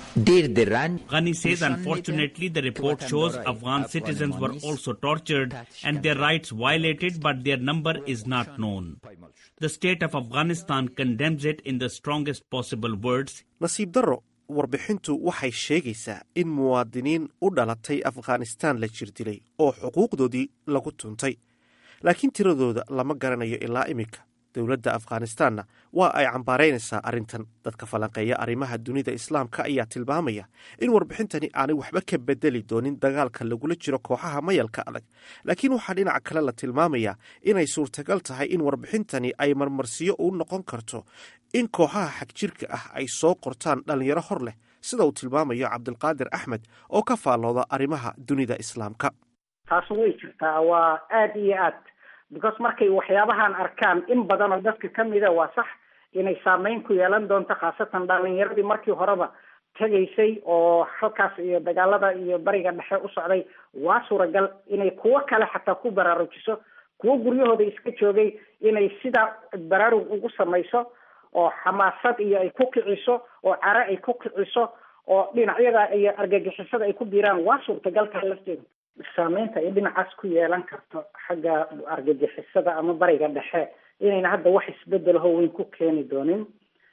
Ghani says unfortunately the report shows Afghan citizens were also tortured and their rights violated, but their number is not known. The state of Afghanistan condemns it in the strongest possible words. nasiib darro warbixintu waxay sheegaysaa in muwaadiniin u dhalatay afghanistaan la jirdilay oo xuquuqdoodii lagu tuntay laakiin tiradooda lama garanayo ilaa iminka dowladda afghanistaanna waa ay cambaaraynaysaa arrintan dadka falanqeeya arrimaha dunida islaamka ayaa tilmaamaya in warbixintani aanay waxba ka bedeli doonin dagaalka lagula jiro kooxaha mayalka adag laakiin waxaa dhinaca kale la tilmaamayaa inay suurtagal tahay in warbixintani ay marmarsiyo u noqon karto in kooxaha xagjirka ah ay soo qortaan dhallinyaro hor leh sida uu tilmaamayo cabdilqaadir axmed oo ka faallooda arrimaha dunida islaamka taas way jirtaa waa aada iyo aad because markay waxyaabahan arkaan in badan oo dadka kamida waa sax inay saameyn ku yeelan doonto khaasatan dhalinyaradii markii horeba tegaysay oo halkaas iyo dagaalada iyo bariga dhexe u socday waa suuragal inay kuwo kale xataa ku baraarujiso kuwo guryahooda iska joogay inay sidaa baraarug ugu samayso oo xamaasad iyo ay ku kiciso oo care ay ku kiciso oo dhinacyada iyo argagixisada ay ku biiraan waa suurtagalka lafteeda saameynta ay dhinacaas ku yeelan karto xagga argagixisada ama bariga dhexe inayna hadda wax isbedelaho weyn ku keeni doonin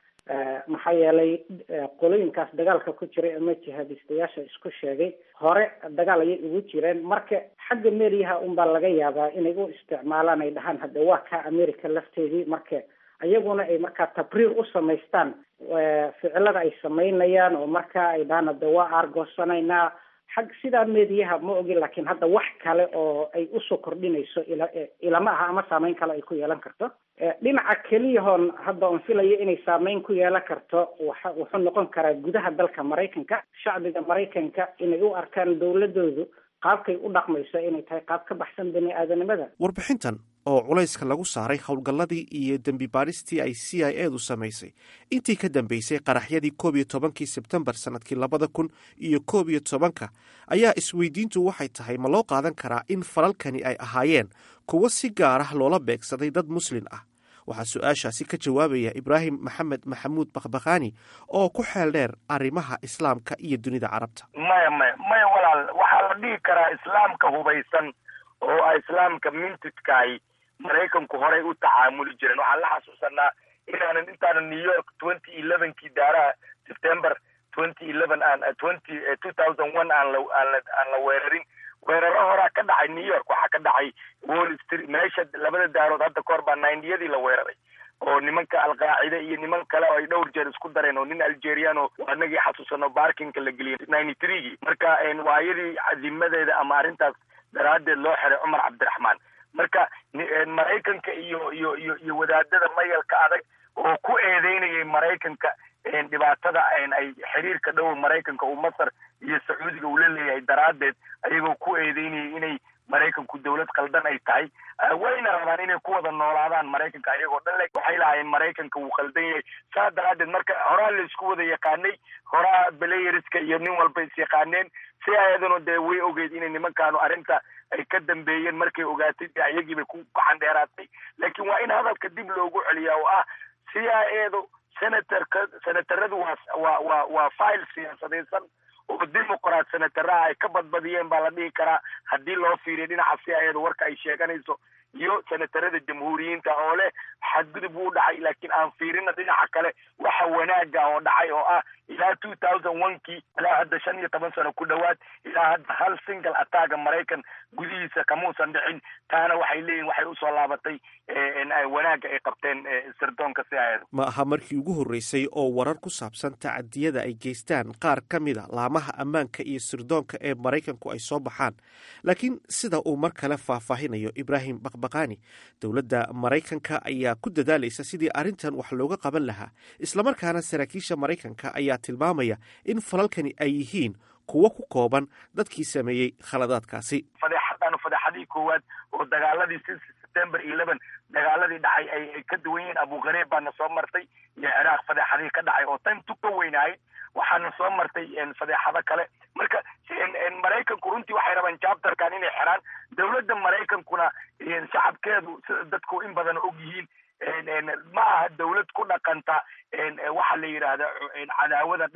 maxaa yeelay qolooyinkaas dagaalka ku jira ama jihaadistayaasha isku sheegay hore dagaal ayay ugu jireen marka xagga meeriyaha unbaa laga yaabaa inay u isticmaalaan ay dhahaan hadda waa ka america lafteedii marka iyaguna ay markaa tabriir u samaystaan ficilada ay samaynayaan oo markaa ay dhahaan hadda waa aargoosanaynaa xag sidaa meediyaha ma ogin laakiin hadda wax kale oo ay usoo kordhinayso ila ilama aha ama saameyn kale ay ku yeelan karto dhinaca keliyahoon hadda on filayo inay saameyn ku yeelan karto waxa wuxuu noqon karaa gudaha dalka maraykanka shacbiga maraykanka inay u arkaan dowladoodu qaabkay u dhaqmayso inay tahay qaab ka baxsan bani aadanimada warbixintan oo culayska lagu saaray howlgalladii iyo dembi baadhistii ay c i edu samaysay intii ka dambeysay qaraxyadii koob iyo tobankii sebtembar sannadkii labada kun iyo koob iyo tobanka ayaa isweydiintu waxay tahay ma loo qaadan karaa in falalkani ay ahaayeen kuwo si gaar ah loola beegsaday dad muslin ah waxaa su-aashaasi ka jawaabaya ibraahim maxamed maxamuud bakhbakhaani oo ku xeel dheer arrimaha islaamka iyo dunida carabta maya maya maya walaal waxaa la dhihi karaa islaamka hubaysan oo a islaamka mintidkaay maraykanku horey u tacaamuli jireen waxaan la xasuusanaa inaanan intaanan new york twenty elevenkii daaraha september twenty eleven aan twenty two thousand one aan la aan la aan la weerarin weeraro horaa ka dhacay new york waxaa ka dhacay wall street meesha labada daarood hadda kahor baa ninety-yadii la weeraray oo nimanka alqaacida iyo niman kale oo ay dhowr jeer isku dareen oo nin algerian oo anagii xasuusano barkinka la geliyay ninety threegii marka waayadii cadimadeeda ama arrintaas daraaddeed loo xiray cumar cabdiraxmaan marka maraykanka iyo iyo iyo iyo wadaadada mayalka adag oo ku eedeynayay maraykanka dhibaatada ay xiriirka dhow maraykanka uu masar iyo sacuudiga uu la leeyahay daraaddeed ayagoo ku eedeynayay inay maraykanku dawlad qaldan ay tahay wayna rabaan inay ku wada noolaadaan maraykanka ayagoo dhan le waxay lahaayeen maraykanka wuu qaldan yahay saa daraaddeed marka horaa la isku wada yaqaanay horaa belayeriska iyo nin walba is yaqaaneen si ayaduna dee way ogeyd inay nimankaanu arrinta ay ka dambeeyeen markay ogaatay dee ayagiibay ku gacan dheeraatay laakiin waa in hadalka dib loogu celiyaa oo ah c i edu senatorka senataradu waa waa waa waa file siyaasadaysan oo dimuqraat senataraha ay ka badbadiyeen baa la dhihi karaa haddii loo fiiriyo dhinaca si ayada warka ay sheeganayso iyo senatarada jamhuuriyiinta oo leh xadgudub wuu dhacay laakiin aan fiirina dhinaca kale waxa wanaaga oo dhacay oo ah ilaa two thousand one kii ilaa hadda shan iyo toban sano ku dhowaad ilaa hadda hal single attacka maraykan gudihiisa kamuusan dhicin taana waxay leeyihin waxay usoo laabatay wanaagga ay qabteen sirdoonka si ayada ma aha markii ugu horreysay oo warar ku saabsan tacadiyada ay geystaan qaar ka mid a laamaha ammaanka iyo sirdoonka ee maraykanku ay soo baxaan laakiin sida uu mar kale faahfaahinayo ibraahim bakbakani dowladda maraykanka ayaa ku dadaalaysa sidii arrintan wax looga qaban lahaa islamarkaana saraakiisha maraykanka ayaa tilmaamaya in falalkani ay yihiin kuwo ku kooban dadkii sameeyey khaladaadkaasi fadeexadaanu fadeexadii koowaad oo dagaaladii si september eleven dagaaladii dhacay ay ka duwan yihiin abuqareeb baana soo martay iyo ciraaq fadeexadii ka dhacay oo tan tu ka weynahayd waxaana soo martay fadeexado kale marka maraykanku runtii waxay rabaan jabtarkan inay xiraan dowladda maraykankuna shacabkeedu sida dadku in badan og yihiin ma aha dawlad ku dhaqanta waxa la yidhaahda cadaawada dheer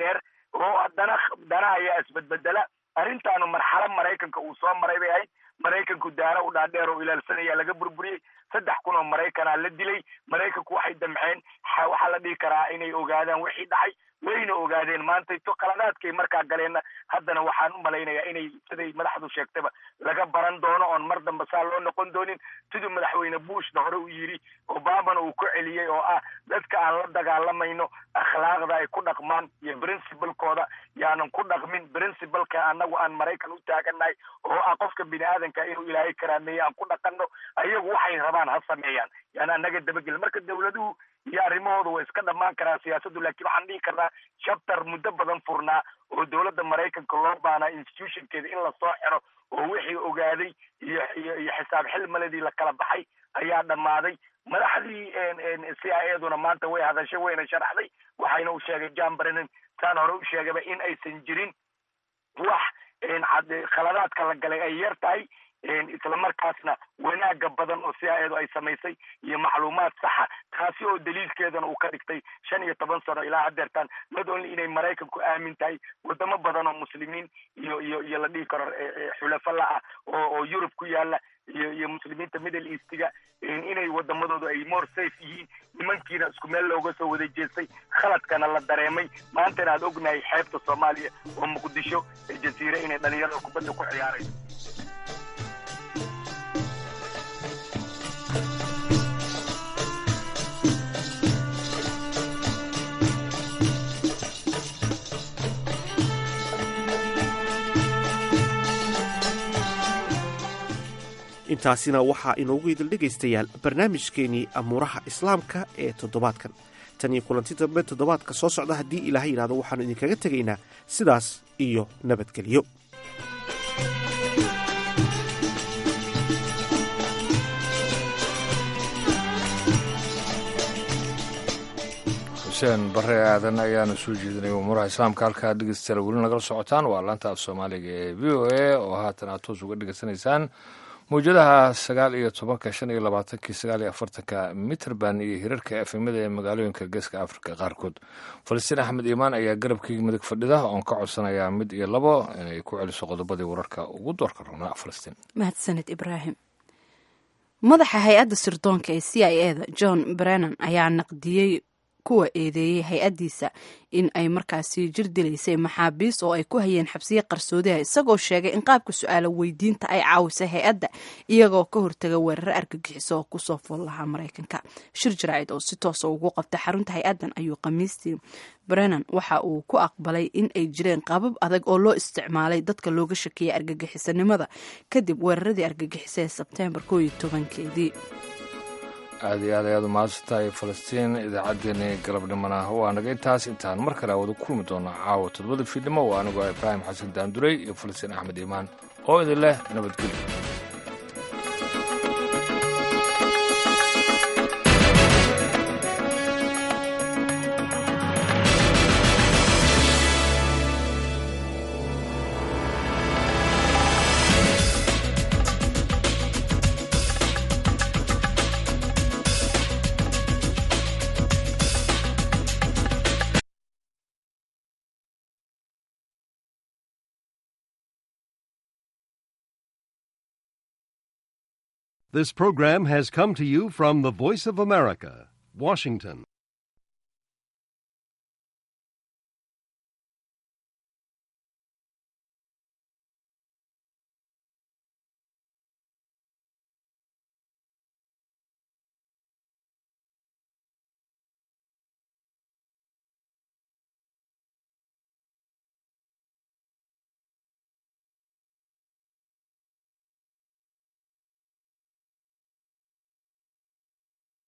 oo haddana dana ayaa isbedbedela arrintaanu marxalo maraykanka uu soo maray bay ahayd maraykanku daana u dhaadheer oo ilaalsanaya laga burburiyey saddex kun oo maraykanaa la dilay maraykanku waxay damceen waxaa la dhihi karaa inay ogaadaan wixii dhacay wayna ogaadeen maantayto qaladaadkay markaa galeenna haddana waxaan u malaynayaa inay siday madaxdu sheegtaba laga baran doono oon mar dambe saa loo noqon doonin siduu madaxweyne bushna hore u yidhi obamana uu ku celiyey oo ah dadka aan la dagaalamayno akhlaaqda ay ku dhaqmaan iyo princibalkooda yaanan ku dhaqmin princibalka annagu aan maraykan u taagannahay oo ah qofka bini aadanka inuu ilaahay karaameeye aan ku dhaqanno ayagu waxay rabaan ha sameeyaan yaani annaga dabagelin marka dawladuhu iyo arrimahooda way iska dhammaan karaa siyaasaddu laakiin waxaan dhihi karnaa chapter muddo badan furnaa oo dowladda maraykanka loo baanaa institutionkeeda in lasoo xiro oo wixii ogaaday iyo iyo iyo xisaab xilmaladii la kala baxay ayaa dhammaaday madaxdii c i eduna maanta way hadashay wayna sharaxday waxayna u sheegay john brennan saan hore u sheegayba in aysan jirin wax khaladaadka la galay ay yar tahay isla markaasna wanaaga badan oo siaaeedu ay samaysay iyo macluumaad saxa taasi oo daliilkeedana uu ka dhigtay shan iyo toban sano ilaa hadeertaan not only inay maraykanku aamin tahay wadamo badan oo muslimiin iyo iyo iyo la dhihi karo xulafo la ah oo oo yurub ku yaala iyo iyo muslimiinta middle eastiga inay wadamadoodu ay more safe yihiin nimankiina isku meel looga soo wada jeestay khaladkana la dareemay maantana aad ognahay xeebta soomaaliya oo muqdisho ee jasiire inay dhalinyarada kubadda ku ciyaarayso intaasina waxaa inoogu idil dhegaystayaal barnaamijkeenii amuuraha islaamka ee toddobaadkan tan iyo kulanti dambe toddobaadka soo socda haddii ilaahay yidhahdo waxaannu idinkaga tegaynaa sidaas iyo nabadgelyo xuseen bare aadan ayaanu soo jeedinay umuuraha islaamka halkaa dhegeystayaal weli nagala socotaan waa laanta af soomaaliga ee v o a oo haatan aad toos uga dhegeysanaysaan mawjadaha sagaal iyo tobanka shan iyo labaatankii sagaal iyo afartanka mitrband iyo hirarka efemada ee magaalooyinka geeska afrika qaarkood falastiin axmed iimaan ayaa garabkii midig fadhida oon ka codsanayaa mid iyo labo inay ku celiso qodobadii wararka ugu doorka rabnaa falastiin mahadsaned ibraahim madaxa hay-adda sirdoonka ee c i eda john brennan ayaa naqdiyey kuwa eedeeyey hay-addiisa in ay markaasi jir dilaysay maxaabiis oo ay ku hayeen xabsiye qarsoodiha isagoo sheegay in qaabka su-aalo weydiinta ay caawisay hay-adda iyagoo ka hortaga weeraro argagixiso oo kusoo fool lahaa maraykanka shir jaraacid oo si toosa ugu qabtay xarunta hay-addan ayuu khamiistii brennan waxa uu ku aqbalay in ay jireen qaabab adag oo loo isticmaalay dadka looga shakiyay argagixisanimada kadib weeraradii argagixisa ee sebteembar koo iyo tobankeedii aad iyo aad ayaad umahadsantahay falastiin idaacaddeenii galabnimona waa naga intaas intaan mar kale wada kulmi doona caawa todobada fiidnimo waa anigoo ibraahim xasan daanduray iyo falastiin axmed iimaan oo idin leh nabadgelyo This program has come to you from the Voice of America, Washington.